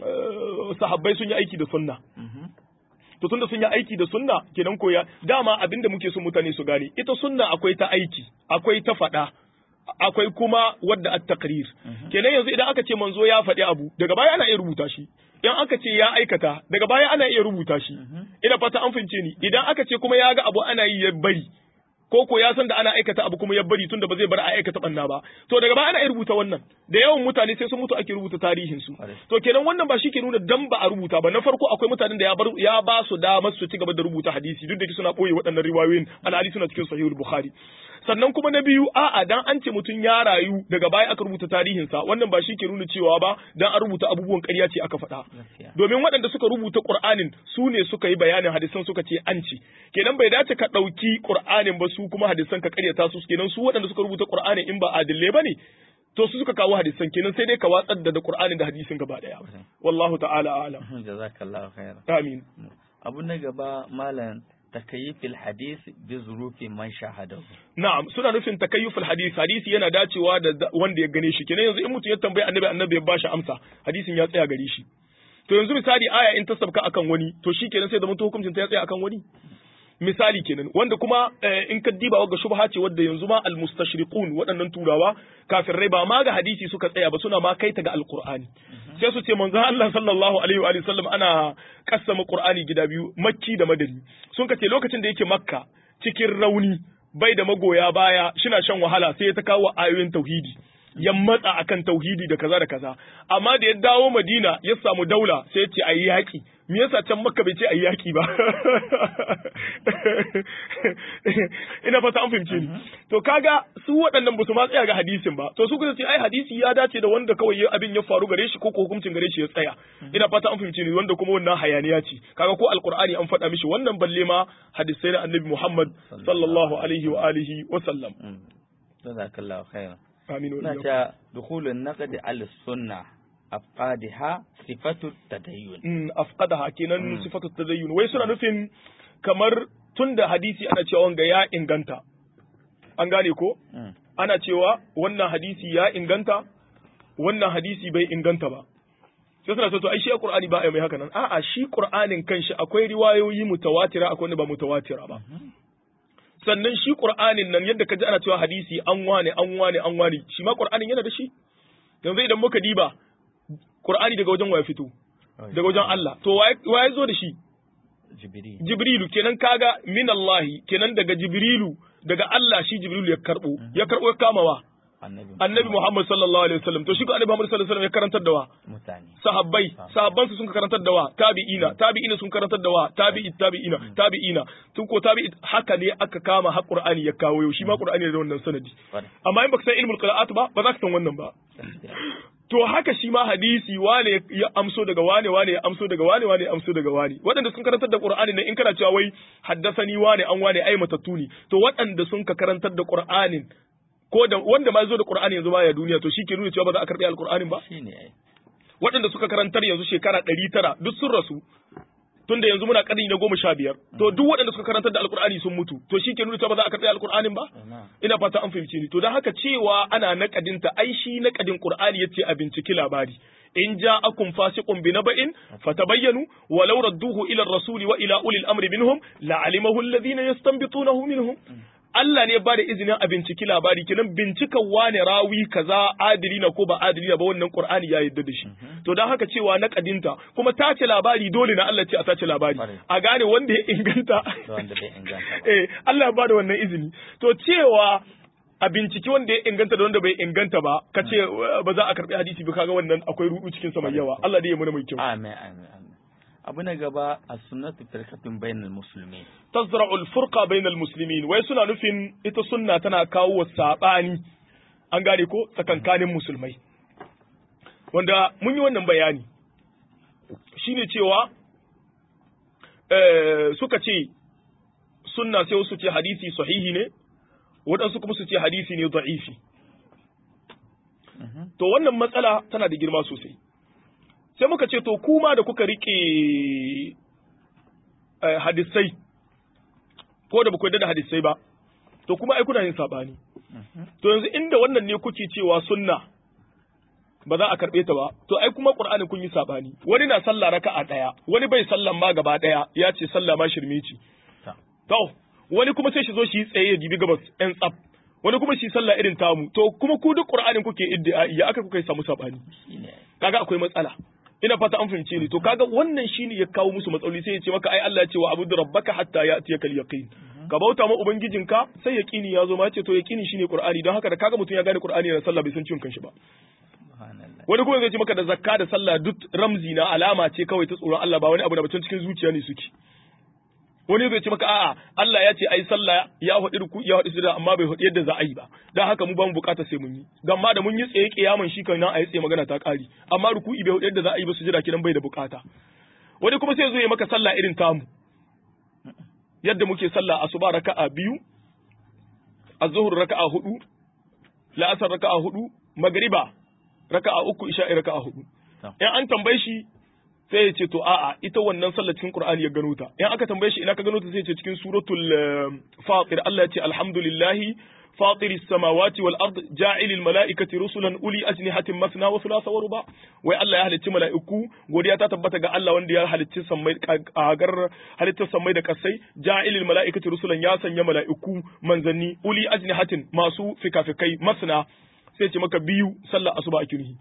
S2: sahabbai sun yi aiki da sunna to tunda sun yi aiki da sunna kenan koya dama abinda muke so mutane su gane ita sunna akwai ta aiki akwai ta faɗa akwai kuma wadda at taqrir kenan yanzu idan aka ce manzo ya faɗi abu daga baya ana iya rubuta shi idan aka ce ya aikata daga baya ana iya rubuta shi ina fata an fince ni idan aka ce kuma ya ga abu ana yi ya bari ko ko ya san da ana aikata abu kuma ya bari tunda ba zai bar a aikata banna ba to daga baya ana iya rubuta wannan da yawan mutane sai sun mutu ake rubuta tarihin su to kenan wannan ba shi ke nuna dan ba a rubuta ba na farko akwai mutanen da ya bar ya ba su damar su ci gaba da rubuta hadisi duk da suna boye waɗannan riwayoyin alhali suna cikin sahihul bukhari sannan kuma na biyu a'a dan an ce mutum ya rayu daga baya aka rubuta tarihinsa wannan ba shi ke nuna cewa ba dan an rubuta abubuwan ƙarya ce aka faɗa domin waɗanda suka rubuta Qur'anin su ne suka yi bayanin hadisan suka ce an ce kenan bai dace ka ɗauki Qur'anin ba su kuma hadisan ka ƙaryata su kenan su waɗanda suka rubuta Qur'anin in ba adille ba ne to su suka kawo hadisan kenan sai dai ka watsar da Qur'anin da hadisin gaba ɗaya wallahu ta'ala a'lam
S1: jazakallahu khairan
S2: amin
S1: abu na gaba malam takayyufil hadis bi zurufi man shahadahu
S2: na'am suna nufin takayyufil hadis hadisi yana dacewa da wanda ya gane shi kenan yanzu in mutum ya tambayi annabi annabi ya bashi amsa hadisin ya tsaya gare shi to yanzu misali aya in ta sabka akan wani to shi kenan sai da mutum hukuncin ta ya tsaya akan wani misali kenan wanda kuma in ka diba wa shubha ce wadda yanzu ma almustashriqun waɗannan turawa kafirai ba ma ga hadisi suka tsaya ba suna ma kai ta ga alqur'ani sai su ce manzo Allah sallallahu alaihi wa sallam ana kassama qur'ani gida biyu makki da madani sun ka ce lokacin da yake makka cikin rauni bai da magoya baya shina shan wahala sai ya ta kawo ayoyin tauhidi ya matsa akan tauhidi da kaza da kaza amma da ya dawo Madina ya samu daula sai ya ce ayi yaki me yasa can Makka bai ce ayi yaki ba ina fata an fahimce ni to kaga su waɗannan ba su ma tsaya ga hadisin ba to su kuma ce ai hadisi ya dace da wanda kawai abin ya faru gare shi ko ko hukuncin gare shi ya tsaya ina fata an fahimce ni wanda kuma wannan hayaniya ce kaga ko alqur'ani an faɗa mishi wannan balle ma hadisai na annabi Muhammad sallallahu alaihi wa alihi wa sallam
S1: jazakallahu khairan
S2: amin wa
S1: na
S2: iyyakum.
S1: ta dukhulun naqd al sunna afqadaha sifatu tadayyun
S2: mm, afqadaha kenan
S1: Mm.
S2: sifatu tadayyun wai suna nufin kamar tunda hadisi ana cewa wanga ya inganta an gane ko
S1: Mm.
S2: ana cewa wannan hadisi ya inganta wannan hadisi bai inganta ba sai suna so to ai shi qur'ani ba ai mai haka nan a'a shi qur'anin kanshi akwai riwayoyi mutawatira akwai wanda ba mutawatira ba sannan shi qur'anin nan yadda kaji ana cewa hadisi an wane an wane an wane shi ma qur'anin yana da shi yanzu idan muka diba qur'ani daga wajen waya fito daga wajen Allah to waye waye zo da shi
S1: jibril
S2: Jibrilu kenan kaga min Allahi kenan daga Jibrilu daga Allah shi Jibrilu ya karbo ya karbo ya kamawa
S1: annabi
S2: Annabi Muhammad sallallahu alaihi wasallam to shi ko Annabi Muhammad sallallahu alaihi wasallam ya karantar da wa
S1: mutane
S2: sahabbai sahabban su sun karantar da wa tabi'ina tabi'ina sun karantar da wa tabi'i tabi'ina tabi'ina tun ko tabi'i haka ne aka kama har Qur'ani ya kawo yau shi ma Qur'ani da wannan sanadi
S1: Kwarai.
S2: amma in baka san ilmul qira'at ba ba za ka san wannan ba
S1: Gaskiya.
S2: to haka shi ma hadisi wane ya amso daga wane wane ya amso daga wane wane ya amso daga wane waɗanda sun karantar da Qur'ani ne in kana cewa wai haddasani wane an wane ai matattu ne to waɗanda sun ka karantar da Qur'anin ko da wanda ma zo da Qur'ani yanzu baya duniya to shi ke nuna cewa ba za a karɓi alqur'anin ba
S1: shine ai
S2: waɗanda suka karantar yanzu shekara ɗari tara duk sun rasu tunda yanzu muna ƙarni na goma sha biyar to duk waɗanda suka karantar da alqur'ani sun mutu to shi ke nuna cewa ba za a karɓi alqur'anin ba
S1: ina
S2: ina fata an fahimci ni to don haka cewa ana nakadinta ai shi nakadin qur'ani yace a binciki labari in ja'akum fasiqun bi naba'in fatabayyanu walau radduhu ila ar-rasuli wa ila ulil amri minhum la'alimahu alladhina yastanbitunahu minhum Allah ne ba da izinin a binciki labari kenan bincikan wane rawi kaza adili na ko ba adili na ba wannan Qur'ani ya yarda da shi to dan haka cewa na kadinta kuma tace labari dole na Allah ce a tace labari
S1: Kwarai.
S2: a gane wanda ya inganta
S1: da wanda bai inganta ba
S2: eh Allah ya ba da wannan izini to cewa a binciki wanda ya inganta da wanda bai inganta ba ka ce uh, ba za a karbi hadisi ba kaga wannan akwai rudu cikin sa mai yawa Allah dai ya muna mai kyau
S1: amin amin amin abu na gaba as-sunnatu firqatun bainal muslimin
S2: tazra'ul furqa bainal muslimin wai suna nufin ita sunna tana kawo sabani an gane ko tsakankanin musulmai wanda mun yi wannan bayani shine cewa eh, suka ce sunna sai wasu ce hadisi sahihi ne waɗansu kuma su ce hadisi ne da'ifi
S1: Mhm.
S2: to wannan matsala tana da girma sosai sai muka ce to kuma da kuka rike eh, hadisai ko da baku yarda da hadisai ba to kuma ai kuna yin sabani
S1: Mhm.
S2: to yanzu inda wannan ne kuke cewa sunna ba za a karɓe ta ba to ai kuma qur'ani kun yi sabani wani na sallah raka'a daya wani bai sallan ma gaba daya ya ce sallah ma shirme ce
S1: Ta.
S2: to wani kuma sai shi zo shi yi tsaye ya dibi gabas yan tsaf wani kuma shi sallah irin tamu to kuma ku duk qur'anin kuke iddia ya aka kuka samu sabani
S1: shine ai
S2: kaga akwai matsala ina fata an fahimce ni to kaga wannan shine ya kawo musu matsaloli sai ya ce maka ai Allah ya ce wa abudu rabbaka hatta ya'tiyakal yaqin ka bauta ma ubangijinka sai yaqini ya zo ma ya ce to yaqini shine qur'ani don haka da kaga mutum ya gane qur'ani na sallah bai san ciwon kanshi ba
S1: subhanallah
S2: wani kuma zai ce maka da zakka da sallah duk ramzi na alama ce kawai ta tsoron Allah ba wani abu da batun cikin zuciya ne suke wani zai ce maka a'a Allah ya ce ai sallah ya faɗi ruku ya faɗi sujada amma bai faɗi yadda za a yi ba dan haka mu ba mu bukata sai mun yi dan ma da mun yi tsaye kiyaman shi kan nan a yi tsaye magana ta ƙari amma ruku'i bai faɗi yadda za a yi ba sujada kidan bai da bukata wani kuma sai zo ya maka sallah irin tamu yadda muke sallah asuba raka'a biyu az-zuhr raka'a hudu la'asar raka'a hudu magriba raka'a uku isha'i raka'a hudu
S1: Ta.
S2: in an tambaye shi sai ya ce to a'a ita wannan sallar cikin Qur'ani ya gano ta in aka tambaye shi ina ka gano ta sai ya ce cikin suratul eh, Fatir Allah ya ce alhamdulillahi فاطر السماوات والأرض جاعل الملائكة رسلا أولي أجنحة مثنى وثلاث ورباع وي الله يهل ملائكو godiya ta tabbata ga Allah wanda ya halicci sammai kagar halittar sammai da kasai ja'ilil mala'ikati rusulan ya sanya mala'iku manzanni uli ajnihatin masu fikafikai masna sai ce maka biyu sallar asuba a kirhi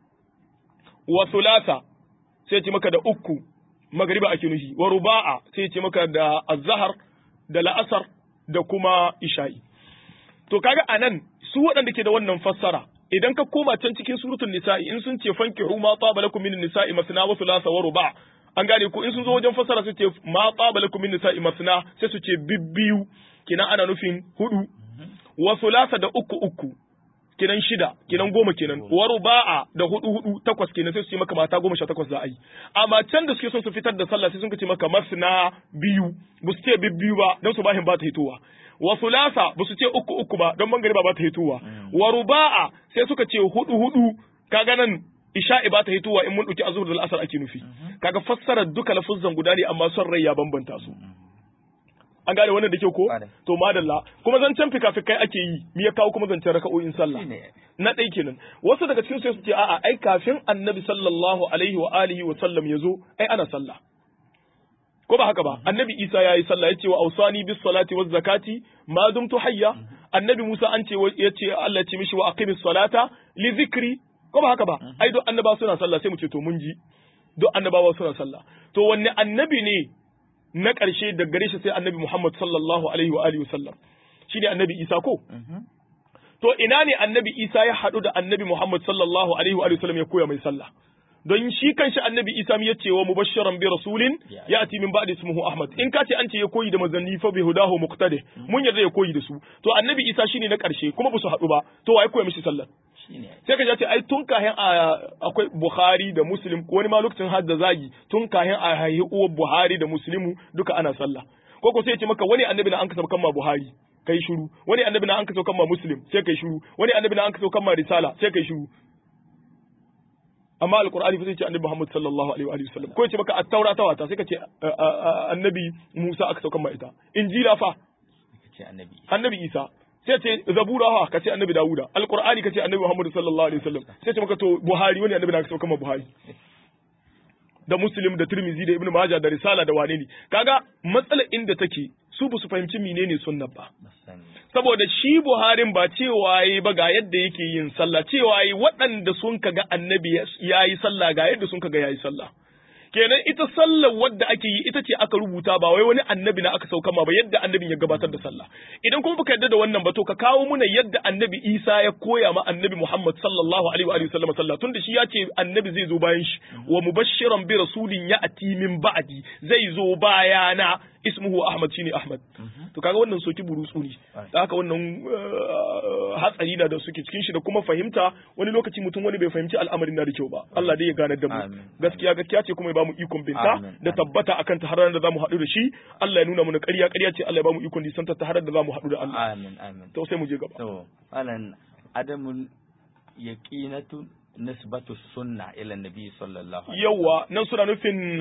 S2: wa thulatha sai ce maka da uku magriba a kirhi wa ruba'a sai ce maka da azhar da la'asar da kuma isha'i to kaga anan su waɗanda ke da wannan fassara idan ka koma can cikin suratul nisa'i in sun ce fankihu ma taba lakum min nisa'i masna wa thulatha wa ruba an gane ko in sun zo wajen fasara su ce ma taba lakum min nisa'i masna sai su ce bibbiyu kinan ana nufin hudu wa thulatha da uku uku kinan shida kinan goma kenan wa ruba'a da hudu hudu takwas kenan sai su ce maka mata goma sha takwas za a yi amma can da suke son su fitar da sallah sai sun ce maka masna biyu ba su ce bibbiyu ba don su bahin ba ta hitowa wa sulasa ba su ce uku uku ba don mangariba ba ta hitowa wa ruba'a sai suka ce hudu hudu kaga nan isha'i ba ta hitowa in mun dauki azhur da al'asar ake nufi kaga fassarar duka lafuzzan guda ne amma son rai ya bambanta su an gane wannan da kyau ko to madalla kuma zancen fikafikai ake yi me ya kawo kuma zancen raka'o'in sallah na ɗai kenan wasu daga cikin sai su ce a'a ai kafin annabi sallallahu alaihi wa alihi wa sallam ya zo ai ana sallah ko ba haka ba annabi isa ya yi sallah ya ce wa ausani bis salati waz zakati ma dumtu hayya annabi musa an ce ya ce Allah ce mishi wa aqimis salata li zikri ko ba haka ba ai duk annaba suna sallah sai mu ce to mun ji duk annabawa suna sallah to wanne annabi ne na ƙarshe da gare shi sai annabi Muhammad sallallahu alaihi wa alihi wasallam shine annabi Isa ko to ina ne annabi Isa ya haɗu da annabi Muhammad sallallahu alaihi wa alihi wasallam ya koya mai sallah don shi kanshi annabi Isa ya ce wa mubashiran bi rasulin ya'ti min ba'di ismuhu Ahmad in ka ce an ce ya koyi da manzanni fa bi hudahu muqtadi mun yarda ya koyi da su to annabi Isa shine na ƙarshe kuma ba su haɗu ba to wa ya koya mishi sallah sai ka ce ai tun kahin akwai Bukhari da Muslim ko wani ma lokacin hadda zagi tun kahin a haihi uwar Buhari da Muslimu duka ana sallah ko ko sai ya ce maka wani annabi na an kasa kan ma Buhari kai shiru wani annabi na an kasa kan ma Muslim sai kai shiru wani annabi na an kasa kan ma Risala sai kai shiru amma alqur'ani fa sai ce annabi Muhammad sallallahu alaihi wa sallam ko ya ce maka at-taura ta wata sai ka ce annabi Musa aka saukan ma ita injila fa annabi Isa sai ce zabura ha kace annabi dawuda alqur'ani kace annabi muhammad sallallahu alaihi wasallam sai ce maka to buhari wani annabi na sauka ma buhari da muslim da tirmizi da ibnu majah da risala da wane ne kaga matsalar inda take su ba su fahimci menene sunna ba saboda shi buharin ba cewa yi ba ga yadda yake yin sallah cewa yi waɗanda sun kaga annabi yayi sallah ga yadda sun kaga yayi sallah kenan ita sallar wadda ake yi ita ce aka rubuta ba wai wani annabi na aka sauka ma ba yadda annabin ya gabatar da sallah idan kuma baka yadda da wannan ba to ka kawo muna yadda annabi Isa ya koya ma annabi Muhammad sallallahu alaihi wa alihi wasallam sallah tunda shi ya ce annabi zai zo bayan shi wa mubashiran bi rasulin ya'ti min ba'di zai zo bayana ismuhu Ahmad shine Ahmad to kaga wannan soki burutsu ne da haka wannan hatsari na da suke cikin shi da kuma fahimta wani lokaci mutum wani bai fahimci al'amarin na da kyau ba Allah dai ya gane da mu gaskiya gaskiya ce kuma ya bamu ikon binta da tabbata akan ta har da zamu haɗu da shi Allah ya nuna mana ƙarya ƙarya ce Allah ya bamu ikon disanta ta har da zamu haɗu da Allah
S1: amin amin
S2: to sai mu je gaba
S1: to alan adamul yaqinatu nisbatu sunna ila nabi sallallahu alaihi
S2: yawa nan suna nufin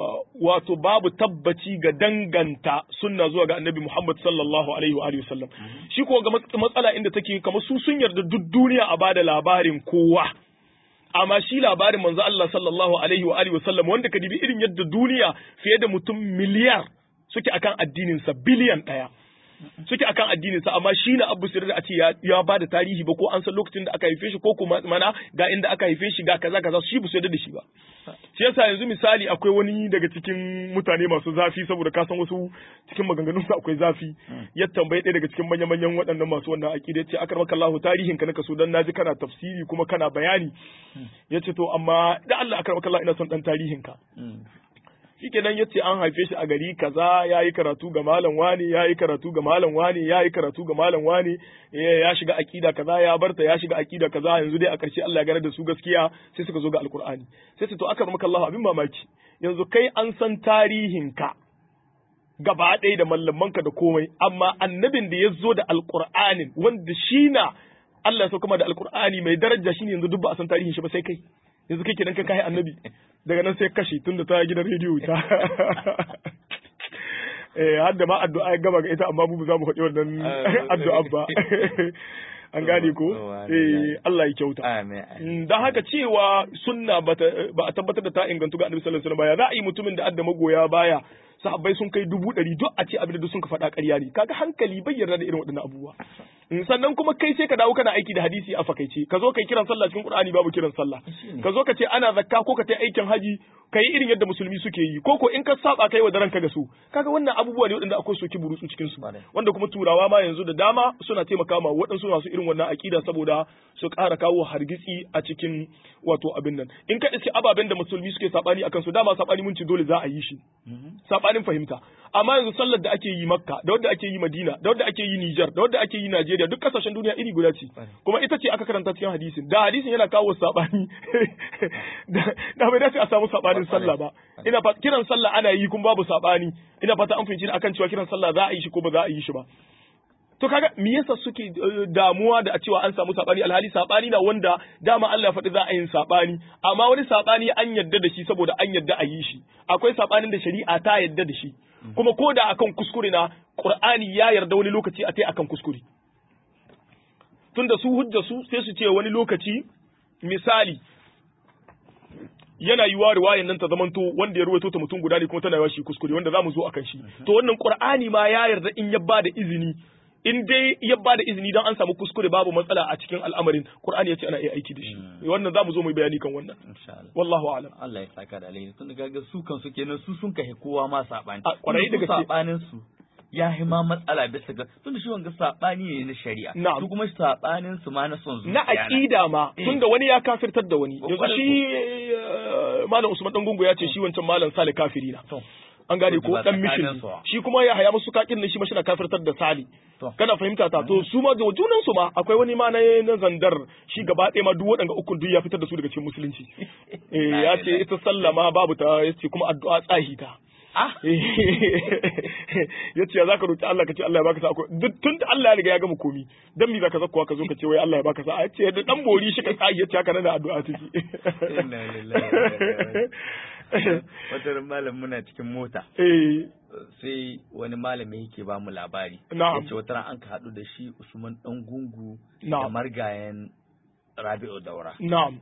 S2: wato babu tabbaci ga danganta sunna zuwa ga annabi Muhammad sallallahu alaihi wa alihi wasallam shi ko ga matsala inda take kamar su sun yarda duk duniya a bada labarin kowa amma shi labarin manzo Allah sallallahu alaihi wa alihi wasallam wanda ka dibi irin yadda duniya fiye da mutum miliyar suke akan addinin sa biliyan daya suke akan addinin sa amma shi na Abu Sirri a ce ya ba da tarihi ba ko an san lokacin da aka haife shi ko kuma mana ga inda aka haife shi ga kaza kaza shi bu yarda da shi ba shi yasa yanzu misali akwai wani daga cikin mutane masu zafi saboda ka san wasu cikin maganganun su akwai zafi ya tambaye ɗaya daga cikin manyan manyan waɗannan masu wannan aqida ce akar maka Allah tarihin ka naka so dan naji kana tafsiri kuma kana bayani yace to amma da Allah akar maka Allah ina son dan tarihin ka shikenan ya ce an haife shi a gari kaza ya yi karatu ga malam wani ya yi karatu ga malam wani ya yi karatu ga malam wani ya shiga akida kaza ya barta ya shiga akida kaza yanzu dai a ƙarshe Allah ya gane da su gaskiya sai suka zo ga alkur'ani sai su to aka maka Allah abin mamaki yanzu kai an san tarihin ka gaba ɗaya da mallamanka da komai amma annabin da ya zo da alkur'anin wanda shi na Allah ya sauka da alkur'ani mai daraja shine yanzu duk ba a san tarihin shi ba sai kai yanzu kai kenan ka kai annabi daga nan sai kashe tunda ta gidan rediyo ta eh har da ma addu'a ya gama ga ita amma mu za mu faɗi wannan addu'a ba an gane ko eh Allah ya kyauta
S1: amin
S2: dan haka cewa sunna ba a tabbatar da ta ingantu ga annabi sallallahu alaihi wasallam ba ya za a yi mutumin da adda magoya baya sahabbai sun kai dubu ɗari duk a ce abin da sun ka faɗa ƙarya ne kaga hankali bai yarda da irin waɗannan abubuwa sannan kuma kai sai ka dawo kana aiki da hadisi a fakaice ka zo kai kiran sallah cikin Qur'ani babu kiran sallah ka zo ka ce ana zakka ko ka tai aikin haji kai irin yadda musulmi suke yi ko ko in ka saba kai wa daren ka ga su kaga wannan abubuwa ne waɗanda akwai soki burutsu cikin su wanda kuma turawa ma yanzu da dama suna taimaka ma waɗansu masu irin wannan akida saboda su ƙara kawo hargitsi a cikin wato abin nan in ka iske ababen da musulmi suke sabani akan su dama sabani mun ci dole za a yi shi sabanin fahimta amma yanzu sallar da ake yi makka da wadda ake yi madina da wadda ake yi niger da wadda ake yi najeriya duk kasashen duniya iri guda ce kuma ita ce aka karanta cikin hadisin da hadisin yana kawo sabani da bai dace a samu sabanin sallah ba ina fata kiran sallah ana yi kuma babu sabani ina fata an fahimci akan cewa kiran sallah za a yi shi ko ba za a yi shi ba to kaga me yasa suke damuwa da a cewa an samu sabani alhali sabani na wanda dama Allah faɗi za a yin sabani amma wani sabani an yadda da shi saboda an yadda a yi shi akwai sabanin da shari'a ta yadda da shi kuma ko da akan kuskure na Qur'ani ya yarda wani lokaci a tai akan kuskure tunda su hujja su sai su ce wani lokaci misali yana yiwa riwayan nan ta zamanto wanda ya ruwaito ta mutum guda ne kuma tana yawa shi kuskure wanda zamu zo akan shi to wannan Qur'ani ma ya yarda in ya bada izini in dai ya ba da izini don an samu kuskure babu matsala a cikin al'amarin Qur'ani yace ana iya aiki da shi wannan zamu zo mu bayani kan wannan wallahu a'lam
S1: Allah ya saka da alheri tun ga su kan su kenan su sun kai kowa ma sabani
S2: kwarai da gaske
S1: sabanin su ya yi ma matsala bisa ga tun da shi wanga sabani ne na shari'a su kuma sabanin su ma na son zuciya
S2: na aqida ma tunda wani ya kafirtar da wani yanzu shi malam Usman dan gungu ya ce shi wancan malam Sale kafiri na an gane ko dan mishin shi kuma ya haya musu kakin shi mashi na kafirtar da sali kana fahimta ta to su ma da junan su ma akwai wani ma na na zandar shi gaba ɗaya ma duk waɗanda ukun duk ya fitar da su daga cikin musulunci eh ya ce ita sallama babu ta yace kuma addu'a tsahi ta ya ce za ka roƙi Allah ka ce Allah ya baka sa'a duk tun da Allah ya riga ya gama komi dan me zaka zakkuwa ka zo ka ce wai Allah ya baka sa'a ya ce da dan bori shi ka tsayi ya ce haka nan da addu'a take
S1: wata malam muna cikin mota sai wani malami yake ba mu labari ya ce wata an ka haɗu da shi usman ɗan gungu da margayen rabi'u daura
S2: na'am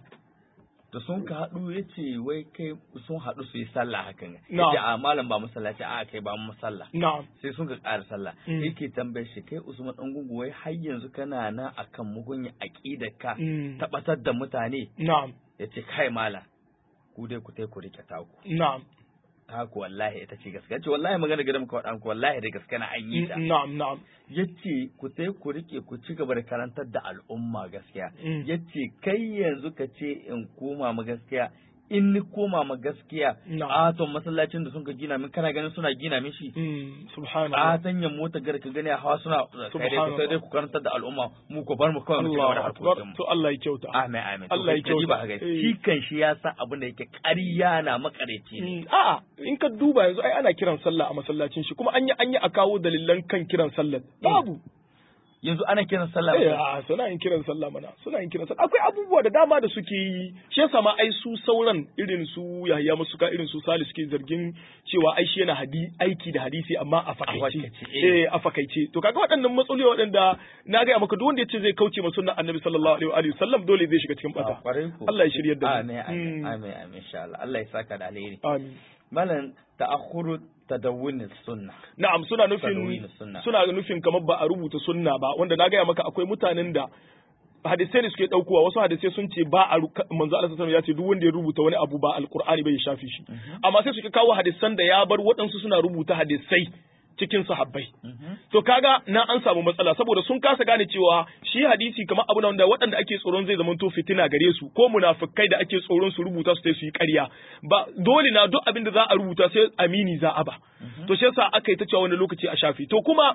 S1: da sun ka haɗu ya ce wai kai sun haɗu su yi sallah hakan ya ce a malam ba masallaci a kai ba mu sallah sai sun ka ƙara sallah yake tambayar shi kai usman ɗan gungu wai har yanzu kana nan akan mugunya aƙidar ka tabbatar da mutane ya ce kai malam ku dai ku tai ku rike taku
S2: na'am
S1: taku wallahi ita ce gaskiya ce wallahi magana gidan muka faɗa muku wallahi da gaskiya na an yi ta
S2: na'am na'am
S1: yace ku tai ku rike ku ci gaba da karantar da al'umma gaskiya yace kai yanzu ka ce in koma ma gaskiya in ni koma ma gaskiya a to masallacin da sun ka gina min kana ganin suna gina min shi
S2: subhanallah
S1: a tanyan mota gar ka gani hawa suna sai dai ku karantar da al'umma mu ku bar mu kawai mu ci gaba da harkokin
S2: to Allah ya kyauta
S1: amin amin Allah ya kyauta ba ga shi kan shi ya san abin da yake ƙarya na makareci ne
S2: a'a in ka duba yanzu ai ana kiran sallah a masallacin shi kuma an yi an yi a kawo dalilan kan kiran sallah babu
S1: yanzu ana kiran sallah
S2: ba suna yin kiran sallah mana suna yin kiran sallah akwai abubuwa da dama da suke yi shi yasa ma ai su sauran irin su Yahya Masuka irin su Salis suke zargin cewa ai shi yana hadi aiki da hadisi amma a fakaice eh a fakaice to kaga waɗannan matsaloli waɗanda na ga maka duk wanda yace zai kauce ma sunnar Annabi sallallahu alaihi wa sallam dole zai shiga cikin bata Allah ya shiryar da
S1: mu amin amin amin insha Allah Allah ya saka da alheri
S2: amin
S1: malam ta'akhuru tadawwun sunna
S2: na'am suna nufin suna nufin kamar ba a rubuta sunna ba wanda na gaya maka akwai mutanen da hadisai ne suke daukowa wasu hadisai sun ce ba a manzo Allah sallallahu ya ce duk wanda ya rubuta wani abu ba alqur'ani bai shafi shi amma sai suke kawo hadisan da ya bar waɗansu suna rubuta hadisai cikin sahabbai to kaga na an samu matsala saboda sun kasa gane cewa shi hadisi kamar abu wanda waɗanda ake tsoron zai zama to fitina gare su ko munafikai da ake tsoron su rubuta su su yi ƙarya ba dole na duk abin da za a rubuta sai amini za a ba to shi yasa aka yi ta cewa wani lokaci a shafi to kuma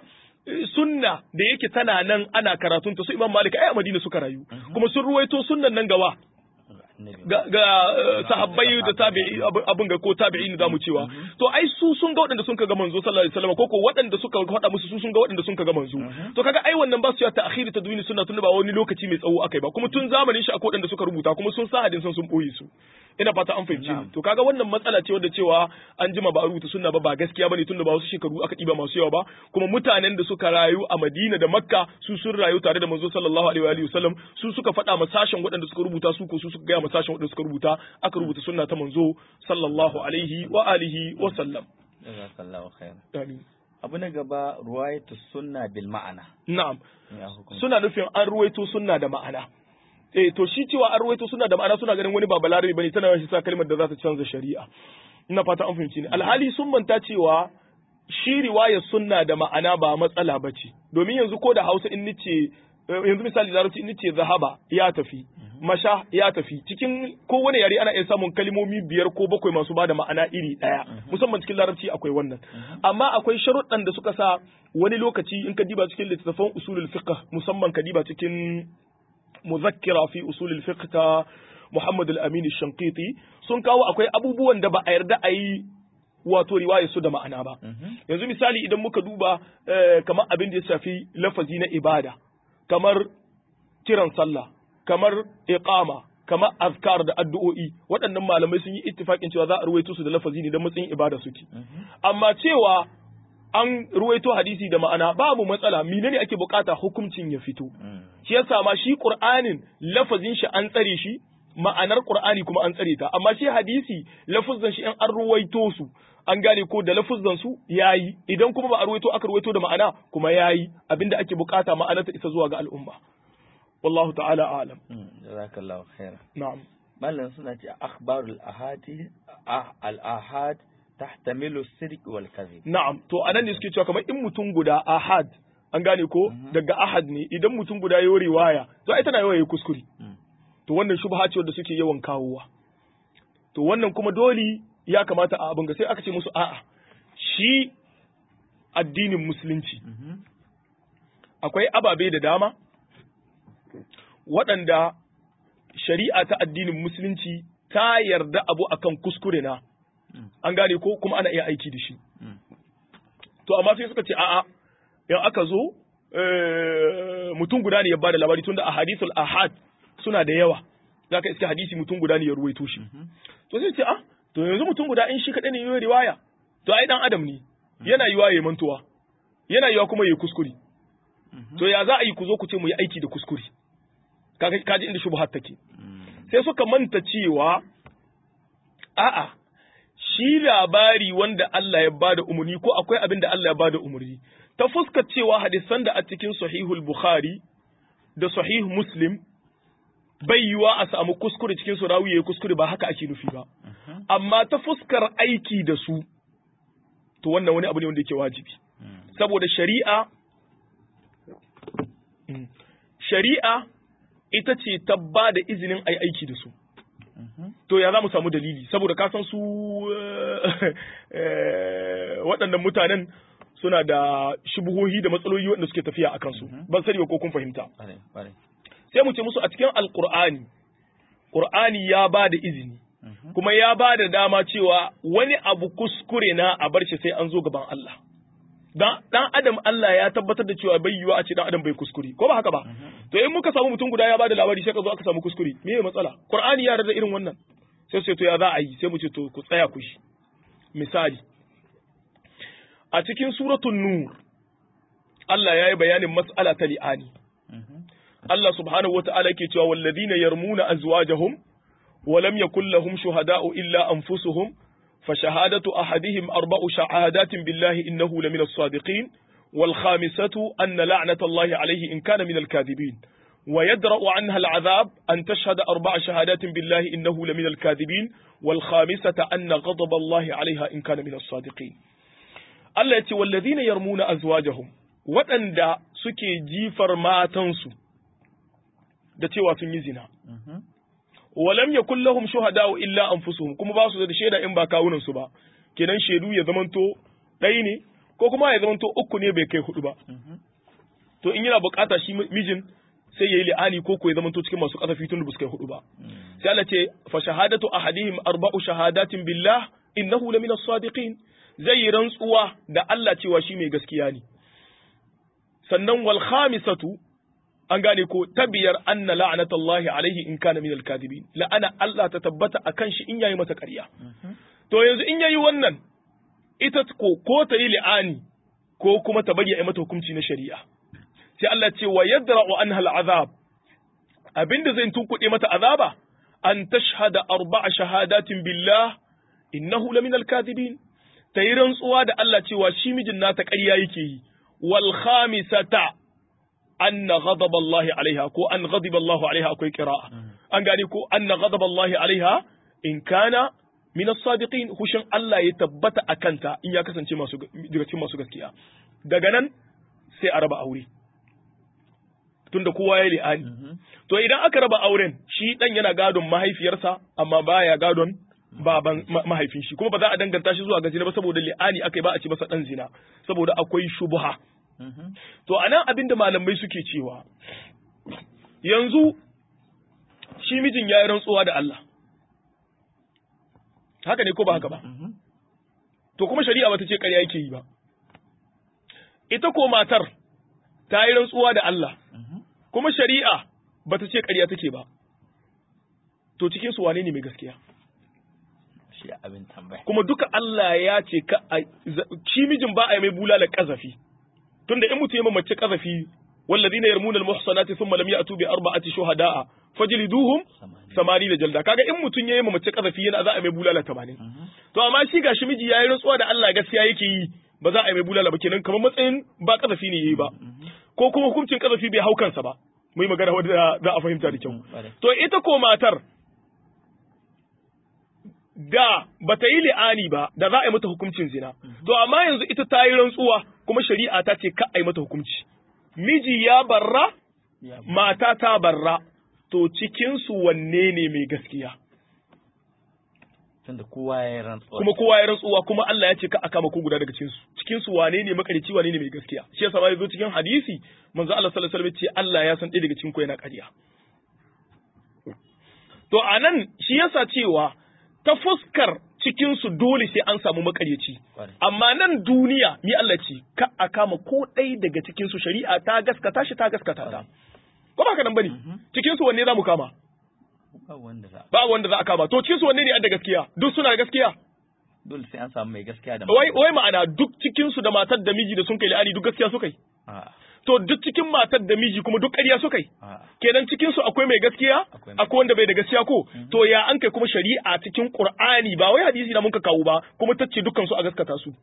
S2: sunna da yake tana nan ana karatun ta su Imam Malik ai a Madina suka rayu kuma sun ruwaito sunnan nan gawa ga, ga sahabbai da tabi'i abin ga ko tabi'in zamu cewa to ai su sun ga waɗanda sun ga manzo sallallahu alaihi wasallam ko ko waɗanda suka faɗa musu su sun ga waɗanda sun ga manzo to kaga ai wannan ba su ya ta'khiri tadwini sunna tun ba wani lokaci mai tsawo akai ba kuma tun zamanin shi akwai waɗanda suka rubuta kuma sun sa hadisan sun boye su ina fata an fahimci to kaga wannan matsala ce wadda cewa an jima ba a rubuta sunna ba ba gaskiya bane tunda ba wasu shekaru aka ɗiba masu yawa ba kuma mutanen da suka rayu a Madina da Makka su sun rayu tare da manzo sallallahu alaihi wa sallam su suka faɗa ma sashen waɗanda suka rubuta su ko su suka gaya ma sashen waɗanda suka rubuta aka rubuta sunna ta manzo sallallahu alaihi wa alihi wa sallam
S1: jazakallahu khair
S2: Amin.
S1: abu na gaba ruwayatu sunna bil ma'ana
S2: na'am
S1: ya hukunci
S2: suna nufin an ruwaito sunna da ma'ana eh to shi cewa an ruwaito sunna da ma'ana suna ganin wani ba balarabe bane tana shi sa kalmar da za ta canza shari'a ina fata an fahimci ni alhali sun manta cewa shi riwayar sunna da ma'ana ba matsala bace domin yanzu ko da Hausa in nice eh, yanzu misali larabci in nice zahaba ya tafi masha ya tafi cikin kowane yare ana iya samun kalmomi biyar ko bakwai masu bada ma'ana iri daya musamman cikin larabci akwai wannan amma akwai sharuɗan da suka sa wani lokaci in ka diba cikin littattafan usulul fiqh musamman ka diba cikin muzakkira fi usulul fiqh ta Muhammad al-Amin al-Shanqiti sun kawo akwai abubuwan da ba a yarda a yi wato riwaya su da ma'ana ba yanzu misali idan muka duba eh, kamar abin da ya shafi lafazi na ibada kamar kiran sallah kamar iqama kamar azkar da addu'o'i waɗannan malamai sun yi ittifakin cewa za a ruwaito su da lafazi ne don matsayin ibada suke amma cewa an ruwaito hadisi da ma'ana babu matsala menene ake bukata hukuncin ya fito shi yasa ma shi qur'anin lafazin shi an tsare shi ma'anar qur'ani kuma an tsare ta amma shi hadisi lafazan shi in an ruwaito su an gane ko da lafazan su yayi idan kuma ba a ruwaito aka ruwaito da ma'ana kuma yayi abinda ake bukata ma'anar ta isa zuwa ga al'umma wallahu ta'ala a'lam
S1: jazakallahu khair
S2: na'am
S1: mallan suna ce akhbarul ahadi ah al ahad tahtamilu sidq wal kadhib
S2: Na'am, to anan ne suke cewa kamar in mutum guda ahad, an gane ko daga ahad ne idan mutum guda ya yi riwaya, to ai tana yawa ya kuskure. To wannan shubha ce wanda suke yawan kawowa. To wannan kuma dole ya kamata a abin ga sai aka ce musu a'a. Shi addinin musulunci akwai ababe da dama waɗanda shari'a ta addinin musulunci ta yarda abu akan kuskure na. an gane ko kuma ana iya aiki da shi to amma sai suka ce a'a in aka zo mutum guda ne ya bada labari tunda a hadithul ahad suna da yawa zaka iske hadisi mutum guda ne ya ruwaito shi to sai ce a to yanzu mutum guda in shi kadai ne yayi riwaya to ai dan adam ne yana yiwa yayi mantuwa yana yiwa kuma yayi kuskure to ya za a yi ku zo ku ce mu yi aiki da kuskure kaga kaji inda shubhat take sai suka manta cewa a'a shi labari wanda Allah ya bada umarni ko akwai abin da Allah ya bada umarni ta fuskar cewa hadisan da a cikin sahihul bukhari da sahih muslim bai yiwa a samu kuskure cikin su rawi yayi kuskure ba haka ake nufi ba amma ta fuskar aiki da su to wannan wani abu ne wanda yake wajibi saboda shari'a shari'a ita ce ta ba da izinin ai aiki da su to ya za mu samu dalili saboda ka san su waɗannan mutanen suna da shubuhohi da matsaloli waɗanda suke tafiya a kansu ban sani ba ko kun fahimta sai mu ce musu a cikin alkur'ani qur'ani ya ba da izini kuma ya ba da dama cewa wani abu kuskure na a bar shi sai an zo gaban Allah dan dan adam Allah ya tabbatar da cewa bai yiwa a ce dan adam bai kuskure ko ba haka ba to in muka samu mutum guda ya bada labari sai ka zo aka samu kuskure me ya matsala qur'ani ya rada irin wannan sai sai to ya za a yi sai mu ce to ku tsaya ku shi misali a cikin suratul nur Allah ya yi bayanin mas'ala ta li'ani Allah subhanahu wata'ala yake cewa walladhina yarmuna azwajahum wa lam yakul lahum shuhada'u illa anfusuhum فشهادة أحدهم أربع شهادات بالله إنه لمن الصادقين والخامسة أن لعنة الله عليه إن كان من الكاذبين ويدرأ عنها العذاب أن تشهد أربع شهادات بالله إنه لمن الكاذبين والخامسة أن غضب الله عليها إن كان من الصادقين Allah ya ce wallazina yarmuna azwajahum waɗanda suke jifar matansu da cewa sun yi zina walam yakul lahum shuhada'u illa anfusuhum kuma ba su da shaida in ba kawunan su ba kenan shaidu ya zamanto ɗaya ne ko kuma ya zamanto uku ne bai kai hudu ba to in yana bukata shi mijin sai yayi li'ani ko ko ya zamanto cikin masu kasafi tun da ba su kai hudu ba sai Allah ce fa shahadatu ahadihim arba'u shahadatin billah innahu lamina as-sadiqin zai yi rantsuwa da Allah cewa shi mai gaskiya ne sannan wal khamisatu an gane ko ta biyar anna la'anatallahi alaihi in kana minal kadibin la'ana Allah ta tabbata akan shi in yayi masa ƙarya to yanzu in yayi wannan ita ko ko ta yi li'ani ko kuma ta bari a mata hukunci na shari'a sai Allah ce wa yadra'u anha al'azab abinda zai tunkuɗe mata azaba an tashhada arba'a shahadatin billah innahu laminal kadibin ta yi rantsuwa da Allah cewa shi mijin nata ƙarya yake yi wal khamisata anna ghadab Allah alaiha ko an ghadiba Allah alaiha akwai qira'a an gane ko anna ghadab Allah alaiha in kana min as-sadiqin hushin Allah ya tabbata akanta in ya kasance masu daga cikin masu gaskiya daga nan sai a raba aure tunda kowa ya li'ani to idan aka raba auren shi dan yana gadon mahaifiyarsa amma baya gadon baban mahaifin shi kuma ba za a danganta shi zuwa ga zina ba saboda li'ani aka yi ba a ci masa dan zina saboda akwai shubha to anan abin da malamai suke cewa yanzu shi mijin ya yi rantsuwa da Allah haka ne ko ba haka ba to kuma shari'a bata ce ƙarya yake yi ba ita ko matar ta yi rantsuwa da Allah kuma shari'a bata ce ƙarya take ba to cikin su wane ne mai gaskiya
S1: shi abin tambaya
S2: kuma duka Allah ya ce ka shi mijin ba a yi mai bulala kazafi tunda in mutum ya mace kazafi والذين يرمون المحصنات ثم لم يأتوا بأربعة شهداء فجلدوهم ثمانين جلدة kaga in mutum yayi mace kazafi yana za a mai bulala 80 to amma shi gashi miji yayi rantsuwa da Allah gaskiya yake yi ba za a yi mai bulala ba kenan kamar matsayin ba kazafi ne yayi ba ko kuma hukuncin kazafi bai hau kansa ba mu yi magana wanda za a fahimta da kyau to ita ko matar da ba ta yi li'ani ba da za a yi mata hukuncin zina to amma yanzu ita ta yi rantsuwa kuma shari'a ta ce ka a yi mata hukunci miji ya barra mata ta barra to cikinsu wanne ne mai gaskiya
S1: tunda kowa ya yi rantsuwa
S2: kuma kowa ya rantsuwa kuma Allah ya ce ka aka mako guda daga cikinsu cikinsu wane ne makarici wane ne mai gaskiya shi yasa bai zo cikin hadisi manzo Allah sallallahu alaihi wasallam ce Allah ya san ɗaya daga cikin ku yana ƙarya to anan shi yasa cewa ta fuskar cikinsu dole sai an samu makaryaci amma nan duniya ni Allah ce ka a kama ko ɗaya daga cikinsu shari'a ta gaskata shi ta gaskata ta ko ba ka nan bane cikinsu wanne za mu kama
S1: ba wanda za
S2: ba wanda za a kama to cikinsu wanne ne da gaskiya duk suna da gaskiya
S1: dole sai an samu mai gaskiya da
S2: wai wai ma'ana duk cikinsu da matar da miji da sun kai la'ani duk gaskiya suka yi to duk cikin matar da miji kuma duk ƙarya suka yi kenan cikin su akwai mai gaskiya akwai wanda bai da gaskiya ko to ya an kai kuma shari'a cikin Qur'ani ba wai hadisi da muka kawo ba kuma tace dukkan su a gaskata su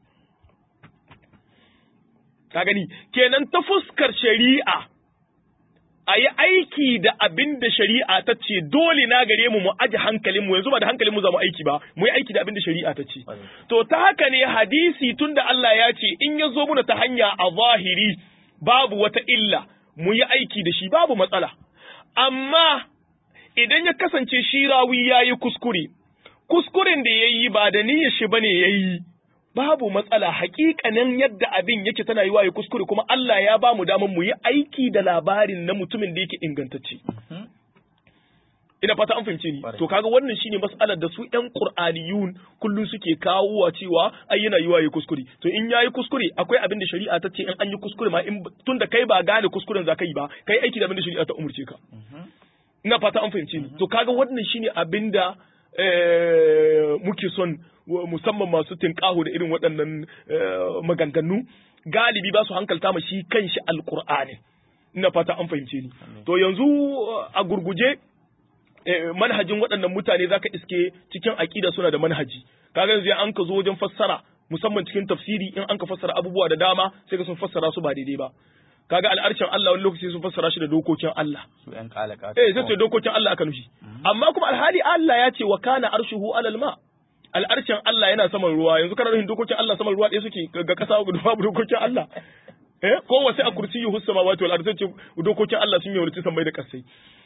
S2: ka gani kenan ta fuskar shari'a a yi aiki da abin da shari'a ta ce dole na gare mu mu aji hankalin mu yanzu ba da hankalin mu za mu aiki ba mu yi aiki da abin da shari'a ta ce to ta haka ne hadisi tunda Allah ya ce in ya zo muna ta hanya a zahiri babu wata illa mu yi aiki da shi babu matsala amma idan ya kasance shi rawi ya yi kuskure kuskuren da ya yi ba da niyyar shi bane ya yi babu matsala hakikanin yadda abin yake tana yi ya kuskure kuma Allah ya ba mu damar mu yi aiki da labarin na mutumin da yake ingantacce ina fata an fahimce ni to kaga wannan shine mas'alar da su ƴan qur'aniyun kullun suke kawowa cewa ai yana yiwa yayi kuskure to in yayi kuskure akwai abin da shari'a ta ce in an yi kuskure ma in tunda kai ba gane kuskuren za ka yi ba kai aiki da abin da shari'a ta umurce ka ina fata an fahimce ni to kaga wannan shine abin da muke son musamman masu tinkaho da irin waɗannan maganganu galibi ba su hankalta ma shi kanshi alqur'ani ina fata an fahimce ni to yanzu a gurguje manhajin waɗannan mutane zaka iske cikin aƙida suna da manhaji kaga yanzu an ka zo wajen fassara musamman cikin tafsiri in an ka fassara abubuwa da dama sai ka sun fassara su ba daidai ba kaga al'arshin Allah wani lokaci sun fassara shi da dokokin Allah
S1: su ƴan kalaka
S2: eh sai ce dokokin Allah aka nufi amma kuma alhali Allah ya ce wa kana arshuhu alal ma al'arshin Allah yana saman ruwa yanzu kana nufin dokokin Allah saman ruwa ɗaya suke ga kasa babu dokokin Allah eh ko wasu a kursiyyu samawati wal ardi sai dokokin Allah sun yi wani sammai da kasai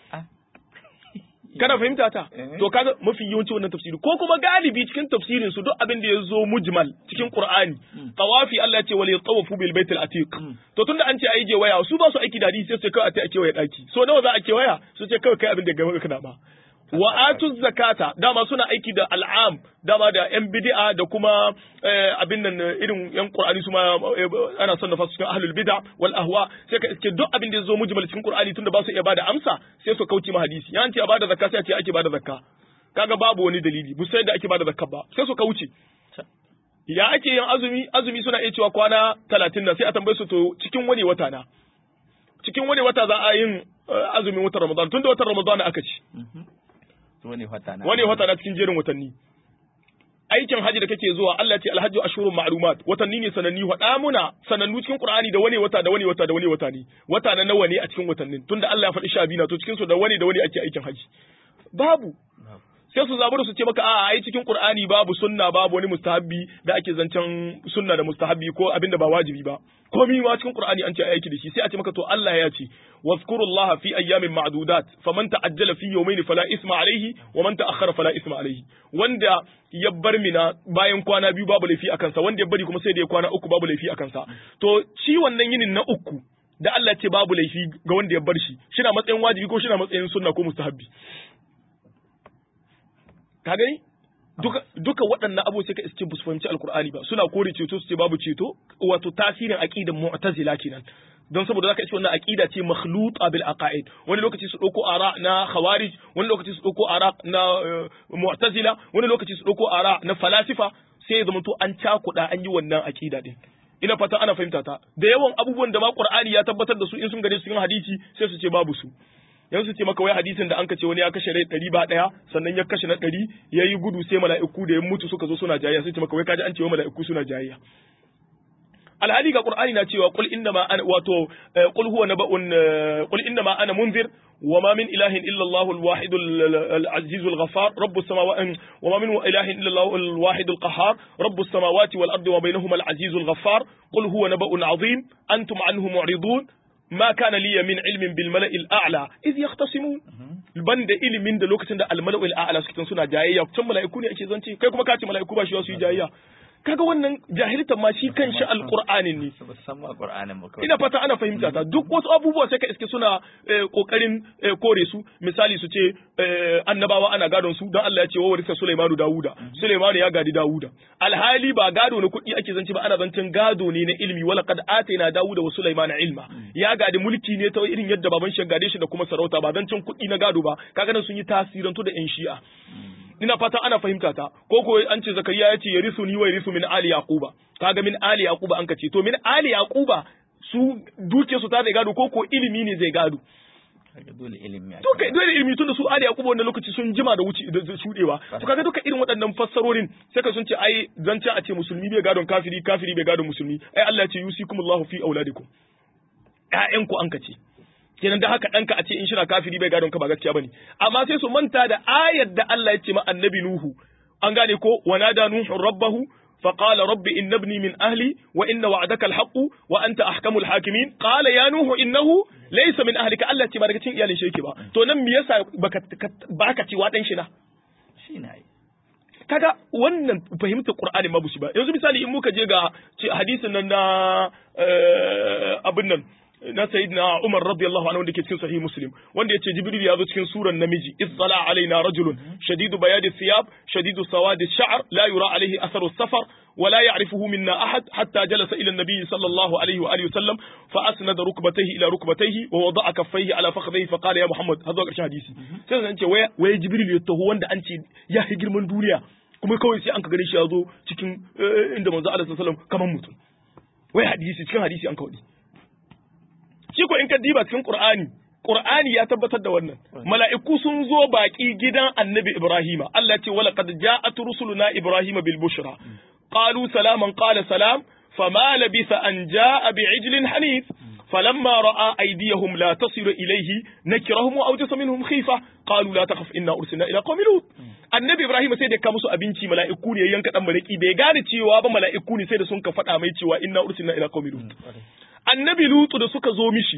S2: kana fahimta ta to kaga mafi yawanci wannan tafsiri ko kuma galibi cikin tafsirin su duk abin da ya zo mujmal cikin qur'ani tawafi Allah ya ce wal yatawafu bil baitil atiq to tunda an ce ai je waya su ba su aiki da hadisi sai su kai a ta ake waya daki so nawa za a ke waya su ce kai kai abin da gaba kana ba wa atu zakata dama suna aiki da al'am dama da yan bid'a da kuma abin nan irin yan qur'ani su ma ana son nafa cikin ahlul bid'a wal ahwa sai ka iske duk abin da yazo mujmal cikin qur'ani tunda ba su iya bada amsa sai su kauce ma hadisi yan ce a bada zakka sai a ce ake bada zakka kaga babu wani dalili bu sai da ake bada zakka ba sai su kauce ya ake yin azumi azumi suna iya cewa kwana 30 na sai a tambaye su to cikin wani wata na cikin wani wata za a yin azumin watan ramadan tunda watan ramadan aka ci
S1: wani wata na
S2: wani wata na cikin jerin watanni aikin haji da kake zuwa Allah ce alhajju ashurun ma'lumat watanni ne sananni hada muna sanannu cikin Qur'ani da wani wata da wani wata da wani wata ne wata na nawa ne a cikin watannin tunda Allah ya faɗi sha biyu na to cikin su da wani da wani ake aikin haji babu sai su zabura su ce maka a'a ai cikin Qur'ani babu sunna babu wani mustahabbi da ake zancen sunna da mustahabbi ko abinda ba wajibi ba komai ma cikin Qur'ani an ce aiki da shi sai a ce maka to Allah ya ce wazkurullaha fi ayyamin ma'dudat faman ta'ajjala fi yawmayn fala isma alayhi wa man ta'akhkhara fala isma alayhi wanda ya bar mina bayan kwana biyu babu laifi akan sa wanda ya bari kuma sai da ya kwana uku babu laifi akan sa to shi wannan yinin na uku da Allah ce babu laifi ga wanda ya bar shi shi na matsayin wajibi ko shi na matsayin sunna ko mustahabbi ka gani duka duka waɗannan abu sai ka iske bu fahimci alkur'ani ba suna kore ceto su ce babu ceto wato tasirin aqidan mu'tazila kenan don saboda zaka iske wannan aqida ce makhluta bil aqaid wani lokaci su dauko ara na khawarij wani lokaci su dauko ara na mu'tazila wani lokaci su dauko ara na falasifa sai ya zama to an cakuda an yi wannan aqida din ina fata ana fahimta ta da yawan abubuwan da ma qur'ani ya tabbatar da su in sun gane su cikin hadisi sai su ce babu su yanzu su ce maka wai hadisin da an ka ce wani ya kashe rai ɗari ba ɗaya sannan ya kashe na ɗari ya yi gudu sai mala'iku da ya mutu suka zo suna jayayya sai ce maka wai kaji an ce wa mala'iku suna jayayya alhali ga qur'ani na cewa qul inna ma ana wato qul huwa naba'un qul inna ma ana munzir wa ma min ilahin illa Allah al-wahid al-aziz al-ghaffar rabbus samawati wa ma min ilahin illa Allah al-wahid al-qahhar rabbus samawati wal ardi wa bainahuma al-aziz al-ghaffar qul huwa naba'un 'azim antum anhu mu'ridun ما كان لي من علم بالملأ الأعلى إذ يختصمون banda ilimin da lokacin da almala'ul a'la suke suna jayayya can mala'iku ne ake zance kai kuma ka ce mala'iku ba shi su yi jayayya kaga wannan jahiltan ma shi kanshi alqur'anin ne ina fata ana fahimta ta duk wasu abubuwa sai ka iske suna kokarin kore su misali su ce annabawa ana gadon su dan Allah ya ce wa warisa Sulaimanu Dawuda Sulaimanu ya gadi Dawuda alhali ba gado na kuɗi ake zance ba ana zancen gado ne na ilimi wala qad atayna Dawuda wa Sulaimana ilma ya gadi mulki ne ta irin yadda baban shi gade shi da kuma sarauta ba zancen kuɗi na gado ba kaga nan sun yi tasirantu da yan shi'a ina fata ana fahimta ta ko ko an ce zakariya ya ce ya risu ni wa risu min ali yaquba kaga min ali yaquba an ka ce to min ali yaquba su duke su ta da gado ko ko ilimi ne zai gado
S1: dole ilimi
S2: to kai dole ilimi tunda su ali yaquba wannan lokaci sun jima da wuce da shudewa to kaga duka irin waɗannan fassarorin sai ka sun ce ai zance a ce musulmi bai gadon kafiri kafiri bai gadon musulmi ai Allah ya ce yusikumullahu fi auladikum ƴaƴanku an ka ce kenan da haka ɗanka a ce in shina kafiri bai gadon ka ba gaskiya bane amma sai su manta da ayar da Allah ya ce ma annabi Nuhu an gane ko wa nada nuhu rabbahu فقال رب إن ابني من أهلي وإن وعدك الحق وأنت أحكم الحاكمين قال يا نوح إنه ليس من أهلك ألا تبارك تين إيالين شيكي با تو نم يسا باكا تيواتن شنا
S1: shine
S2: kaga wannan fahimtar Qur'ani ma bushi ba yanzu misali in muka je ga hadisin nan na abin nan na sayyidina Umar radiyallahu anhu wanda ke cikin sahih Muslim wanda yace Jibril ya zo cikin suran namiji izzala alaina rajulun shadidu bayadi thiyab shadidu sawadi sha'r la yura alayhi atharu safar ولا يعرفه منا أحد حتى جلس إلى النبي صلى الله عليه وآله وسلم فأسند ركبتيه إلى ركبتيه ووضع كفيه على فخذيه فقال يا محمد هذا قرشان حديثي sai an ce waya Jibril ya taho wanda an ce ya yi girman duniya kuma kawai sai an ka gani shi ya zo cikin inda manzo Allah sallallahu alaihi wasallam kaman mutum wai hadisi cikin hadisi an kawai shi ko in ka diba cikin Qur'ani Qur'ani ya tabbatar da wannan mala'iku sun zo baki gidan Annabi Ibrahima Allah ce wala qad ja'at rusuluna Ibrahima bil bushra qalu salaman qala salam fama labisa an ja'a bi'ijlin hanif فلما راى ايديهم لا تصل اليه نكرهم واوجس منهم خيفه قالوا لا تخف انا ارسلنا الى قوم لوط annabi ibrahim sai da ka musu abinci mala'iku ne yanka dan maraki bai gane cewa ba mala'iku ne sai da sun ka faɗa mai cewa inna ursilna ila qaumi lut annabi lutu da suka zo mishi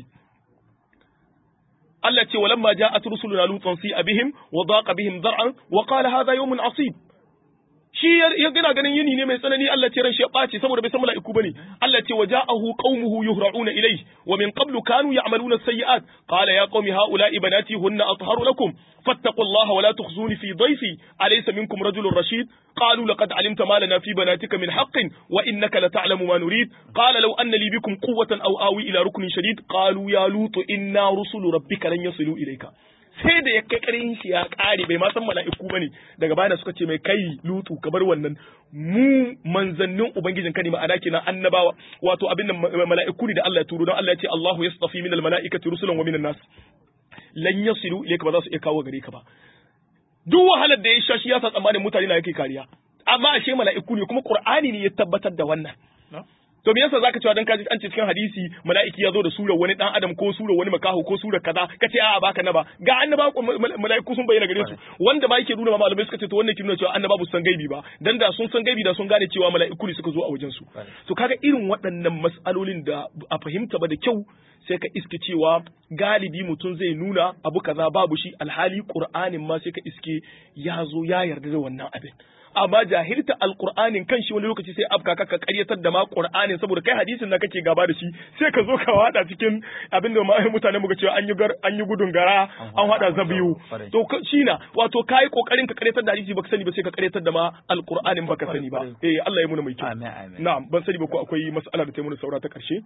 S2: Allah ce walamma ja'at rusuluna lutan si abihim wa daqa bihim dar'an wa qala hadha yawmun asib shi ya gina ganin yini ne mai tsanani Allah ce ran shi ya ɓaci saboda bai san mala'iku bane Allah ce wa ja'ahu qaumuhu yuhra'una ilayhi wa min qablu kanu ya'maluna as-sayyi'at qala ya qaumi ha'ula'i banati hunna atharu lakum fattaqullaha wa la tukhzuni fi dhayfi alaysa minkum rajulun rashid qalu laqad 'alimta ma lana fi banatika min haqqin wa innaka la ta'lamu ma nurid qala law anna li bikum quwwatan aw awi ila ruknin shadid qalu ya lutu inna rusulu rabbika lan yasilu ilayka sai da ya kai karin shi ya kare bai ma san mala'iku bane daga baya suka ce mai kai lutu ka bar wannan mu manzannin ubangijin ka ne ma'ana kenan annabawa wato abin nan mala'iku ne da Allah ya turo don Allah ya ce Allahu yastafi minal mala'ikati rusulan wa minan nas lan yasilu ilayka ba za su iya kawo gare ka ba duk wahalar da ya sha shi ya sa tsammanin mutane na yake kariya amma ashe mala'iku ne kuma qur'ani ne ya tabbatar da wannan to me yasa zaka cewa dan kaji an ce cikin hadisi mala'iki ya zo da surar wani dan adam ko surar wani makaho ko surar kaza kace a'a baka na ba ga annaba mala'iku sun bayyana gare su wanda ba yake nuna ma malamai suka ce to wannan ke nuna cewa annaba ba su san gaibi ba dan da sun san gaibi da sun gane cewa mala'iku ne suka zo a wajen su to kaga irin waɗannan mas'alolin da a fahimta ba da kyau sai ka iske cewa galibi mutum zai nuna abu kaza babu shi alhali qur'anin ma sai ka iske ya zo ya yarda da wannan abin amma jahilta alqur'anin kan shi wani lokaci sai afka ka karyatar da ma qur'anin saboda kai hadisin na kake gaba da shi sai ka zo ka wada cikin abin da mutane muka cewa an yi an yi gudun gara an hada zabiyu to shi na wato kai kokarin ka karyatar da hadisi baka sani ba sai ka karyatar da ma alqur'anin baka sani ba eh Allah ya muna mai kyau na'am ban sani ba ko akwai mas'ala da ta muna saura ta karshe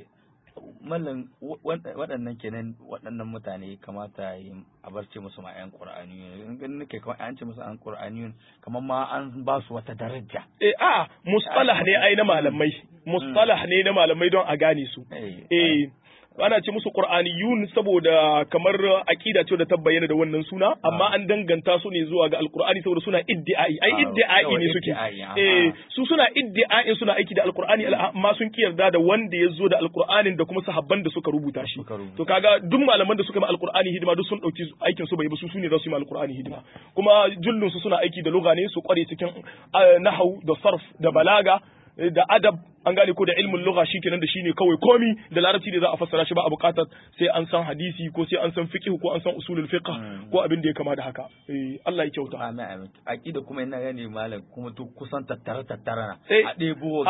S1: mallan waɗannan kenan waɗannan mutane kamata a barce musu ma 'yan ƙur'aniyun in ganin nake kamar an ce musu 'yan ƙur'aniyun kamar ma an ba su wata daraja
S2: eh a mustalah ne ai na malamai mustalah ne na malamai don a gane su eh ana ce musu qur'aniyun saboda kamar aqida ce da ta bayyana da wannan suna amma an danganta su ne zuwa ga alqur'ani saboda suna iddi'ai ai iddi'ai ne suke eh su suna iddi'ai suna aiki da alqur'ani amma sun kiyarda da wanda ya zo da alqur'anin da kuma sahabban da suka rubuta shi to kaga duk malaman da suka yi alqur'ani hidima duk sun dauki aikin su bai ba su sune za su yi alqur'ani hidima kuma jullun su suna aiki da lugha ne su kware cikin nahwu da sarf da balaga da adab an gane ko da ilmin lugha shikenan da shine kawai komi da larabci ne za a fassara shi ba a bukatar sai an san hadisi ko sai an san fiqh ko an san usulul fiqh ko abin da ya kama da haka eh Allah ya kyauta
S1: amin amin aqida kuma ina gane malam kuma to kusan tattara tattara na
S2: a
S1: debo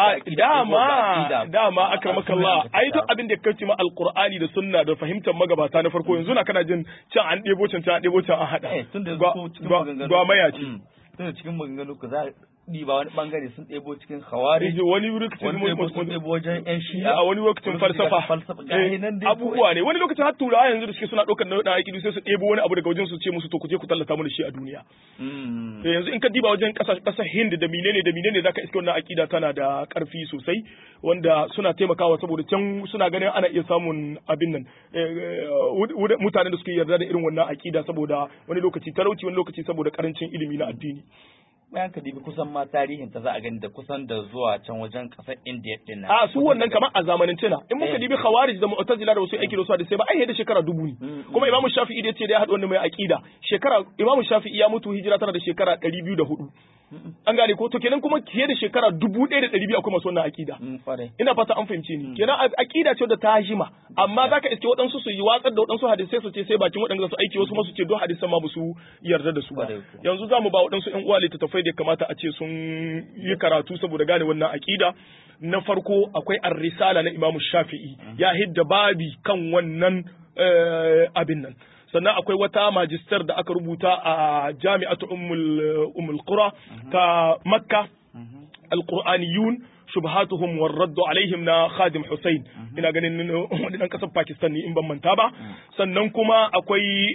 S2: dama dama akramakallah ai duk abin da kace ma alqur'ani da sunna da fahimtar magabata na farko yanzu na kana jin can an debo can can an debo can an hada
S1: tunda
S2: gwa maya ce
S1: tunda cikin maganganu ku za ba wani bangare sun ɗebo cikin hawari
S2: wani lokacin
S1: sun ɗebo wajen yan shi'a
S2: a wani lokacin falsafa abubuwa ne wani lokacin har turawa yanzu da suke suna ɗaukar na ɗan aiki sai su ɗebo wani abu daga wajen su ce musu to ku je ku tallata mana shi a duniya yanzu in ka diba wajen ƙasar hind da menene da menene zaka iske wannan akida tana da ƙarfi sosai wanda suna taimakawa saboda can suna ganin ana iya samun abin nan mutanen da suke yarda da irin wannan akida saboda wani lokaci talauci wani lokaci saboda karancin ilimi na addini
S1: bayan ka dibi kusan ma tarihin ta za a gani da kusan da zuwa can wajen kasar India din nan.
S2: A su wannan kamar a zamanin cina in muka dibi Khawarij da Mu'tazila da wasu aiki da su da sai ba ai da shekara dubu ne. Kuma Imam Shafi'i da ya ce da ya haɗu wannan mai aqida shekara Imam Shafi'i ya mutu hijira tana da shekara 204. An gane ko to kenan kuma fiye da shekara dubu ɗaya da ɗari biyu akwai masu wannan aƙida. Ina fata an fahimce ni. Kenan aƙida ce da ta jima amma zaka iske waɗansu su yi watsar da waɗansu hadisai su ce sai bakin waɗanda su aiki wasu masu ce don hadisan ma su yarda da su ba. Yanzu za mu ba waɗansu ƴan uwa littattafai da kamata a ce sun yi karatu saboda gane wannan aƙida. Na farko akwai ar-risala na Imam Shafi'i ya hidda babi kan wannan abin nan. sannan akwai wata majistar da aka rubuta a jami'atu ummul qura ta makka alqur'aniyun shubhatuhum war radd alaihim na khadim Hussein ina ganin wani dan kasar Pakistan ne in ban manta ba sannan kuma akwai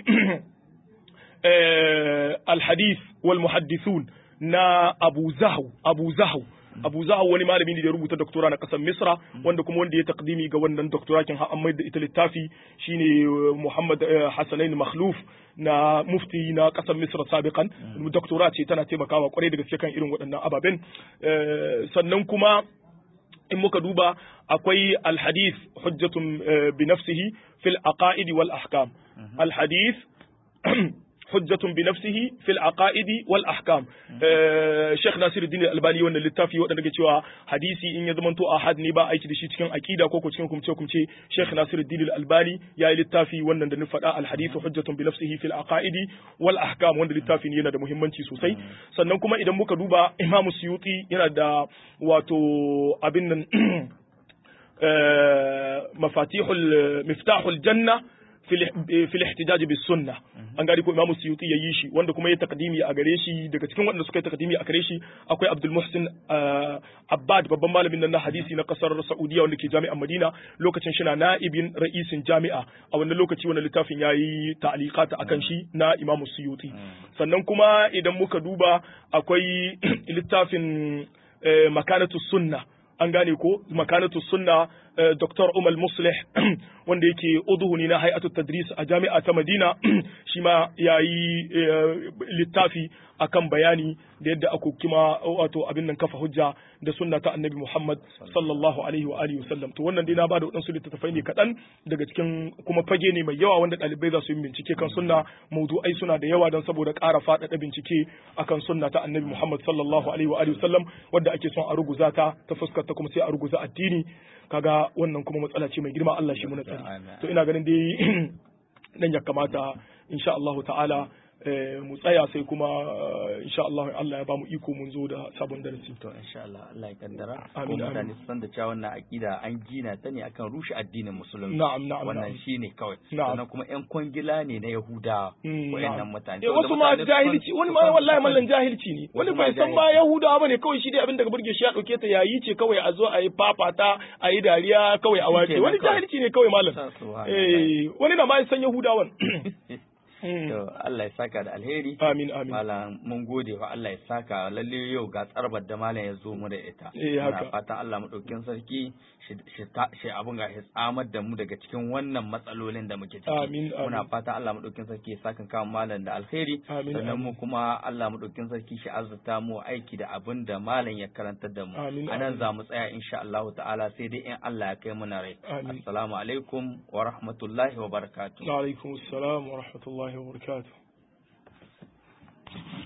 S2: alhadith wal muhaddithun na Abu Zahu Abu Zahu Abu Zahu wani malami ne da ya rubuta doktora na kasar Misra wanda kuma wanda ya takdimi ga wannan doktora kin har mai da ita littafi shine Muhammad Hassanain Makhluf na mufti na kasar Misra sabiqan doktora ce tana taimakawa kwarai da gaske kan irin waɗannan ababen sannan kuma in muka duba akwai alhadith hujjatun bi nafsihi fil aqaidi wal ahkam alhadith hujjatun bi nafsihi fil aqaidi wal ahkam Sheikh Nasiruddin Albani wannan littafi wanda ke cewa hadisi in ya zamanto ahad ne ba aiki da shi cikin aqida ko ko cikin kumce kumce Sheikh Nasiruddin Albani ya yi littafi wannan da ni faɗa al hadith hujjatun bi nafsihi fil aqaidi wal ahkam wanda littafi ne yana da muhimmanci sosai sannan kuma idan muka duba Imam Suyuti yana da wato abin nan mafatihul miftahul janna fil ihtijaj bis sunna an gari ko imamu suyuti yayi shi wanda kuma ya takdimi a gare shi daga cikin wanda suka yi takdimi a gare shi akwai abdul muhsin abbad babban malamin nan na hadisi na kasar saudiya wanda ke jami'an madina lokacin shi na na'ibin ra'isin jami'a a wannan lokaci wannan littafin yayi ta'liqat akan shi na imamu suyuti sannan kuma idan muka duba akwai littafin makanatu sunna an gane ko makanatu sunna Dr. Umar Muslih wanda yake uduhuni na hay'atu tadris a jami'a ta Madina shi ma ya yi littafi akan bayani da yadda aka kima wato abin nan kafa hujja da sunna ta Annabi Muhammad sallallahu alaihi wa alihi wasallam to wannan dai na bada wadansu littattafai ne kaɗan daga cikin kuma fage ne mai yawa wanda ɗalibai za su yi bincike kan sunna maudu'ai suna da yawa don saboda ƙara faɗaɗa bincike akan sunna ta Annabi Muhammad sallallahu alaihi wa alihi wasallam wanda ake son a ruguza ta ta fuskar ta kuma sai a ruguza addini kaga wannan kuma matsala ce mai girma Allah shi mu tsari to ina ganin dai nan ya kamata insha Allah ta'ala mu tsaya sai kuma insha Allah Allah ya ba mu iko mun zo da sabon darasi
S1: to insha Allah Allah ya kaddara
S2: Amin,
S1: ko mutane
S2: amin.
S1: su san da cewa wannan aqida an gina ta ne akan rushe addinin musulunci
S2: na'am na'am
S1: wannan
S2: na'am
S1: shine kawai
S2: Na'am.
S1: sannan kuma yan kwangila ne na Yahudawa
S2: Mm,
S1: wayannan
S2: na'am.
S1: mutane
S2: Eh,
S1: Saboda
S2: wasu ma
S1: mutane su san-
S2: jahilci wani
S1: su
S2: ma
S1: san-
S2: wallahi
S1: su san-
S2: mallan jahilci ne wani
S1: Wasu ma
S2: bai san ma yahudawa bane kawai shi dai abin da burge shi ya dauke ta yayi ce kawai a zo a yi fafata a yi dariya kawai a wace
S1: Shikenan
S2: wani
S1: kawai.
S2: jahilci ne kawai mallam
S1: Sa- subhanallah.
S2: eh wani na ma ya san yahudawan Mm.
S1: to Allah ya saka da alheri
S2: amin amin
S1: Malam mun gode wa Allah ya saka lalle yau ga tsarbar da malam ya zo mu da ita.
S2: Eh, haka.
S1: Muna fatan Allah madaukin sarki shi shi ta- shi abun ga ya tsamar da mu daga cikin wannan matsalolin da muke ciki.
S2: Amin, amin.
S1: Muna fatan Allah madaukin sarki ya saka kan malam da alheri.
S2: Amin,
S1: Sannan
S2: amin.
S1: mu kuma Allah madaukin sarki shi azurta mu aiki da abin da malam ya karantar da mu.
S2: Amin,
S1: A nan
S2: amin.
S1: za mu tsaya insha Allah ta'ala sai dai in Allah ya kai mu na rai.
S2: Amin.
S1: Assalamu alaikum wa rahmatullahi wa barakatuh.
S2: alaikum assalam wa rahmatullahi wa barakatuh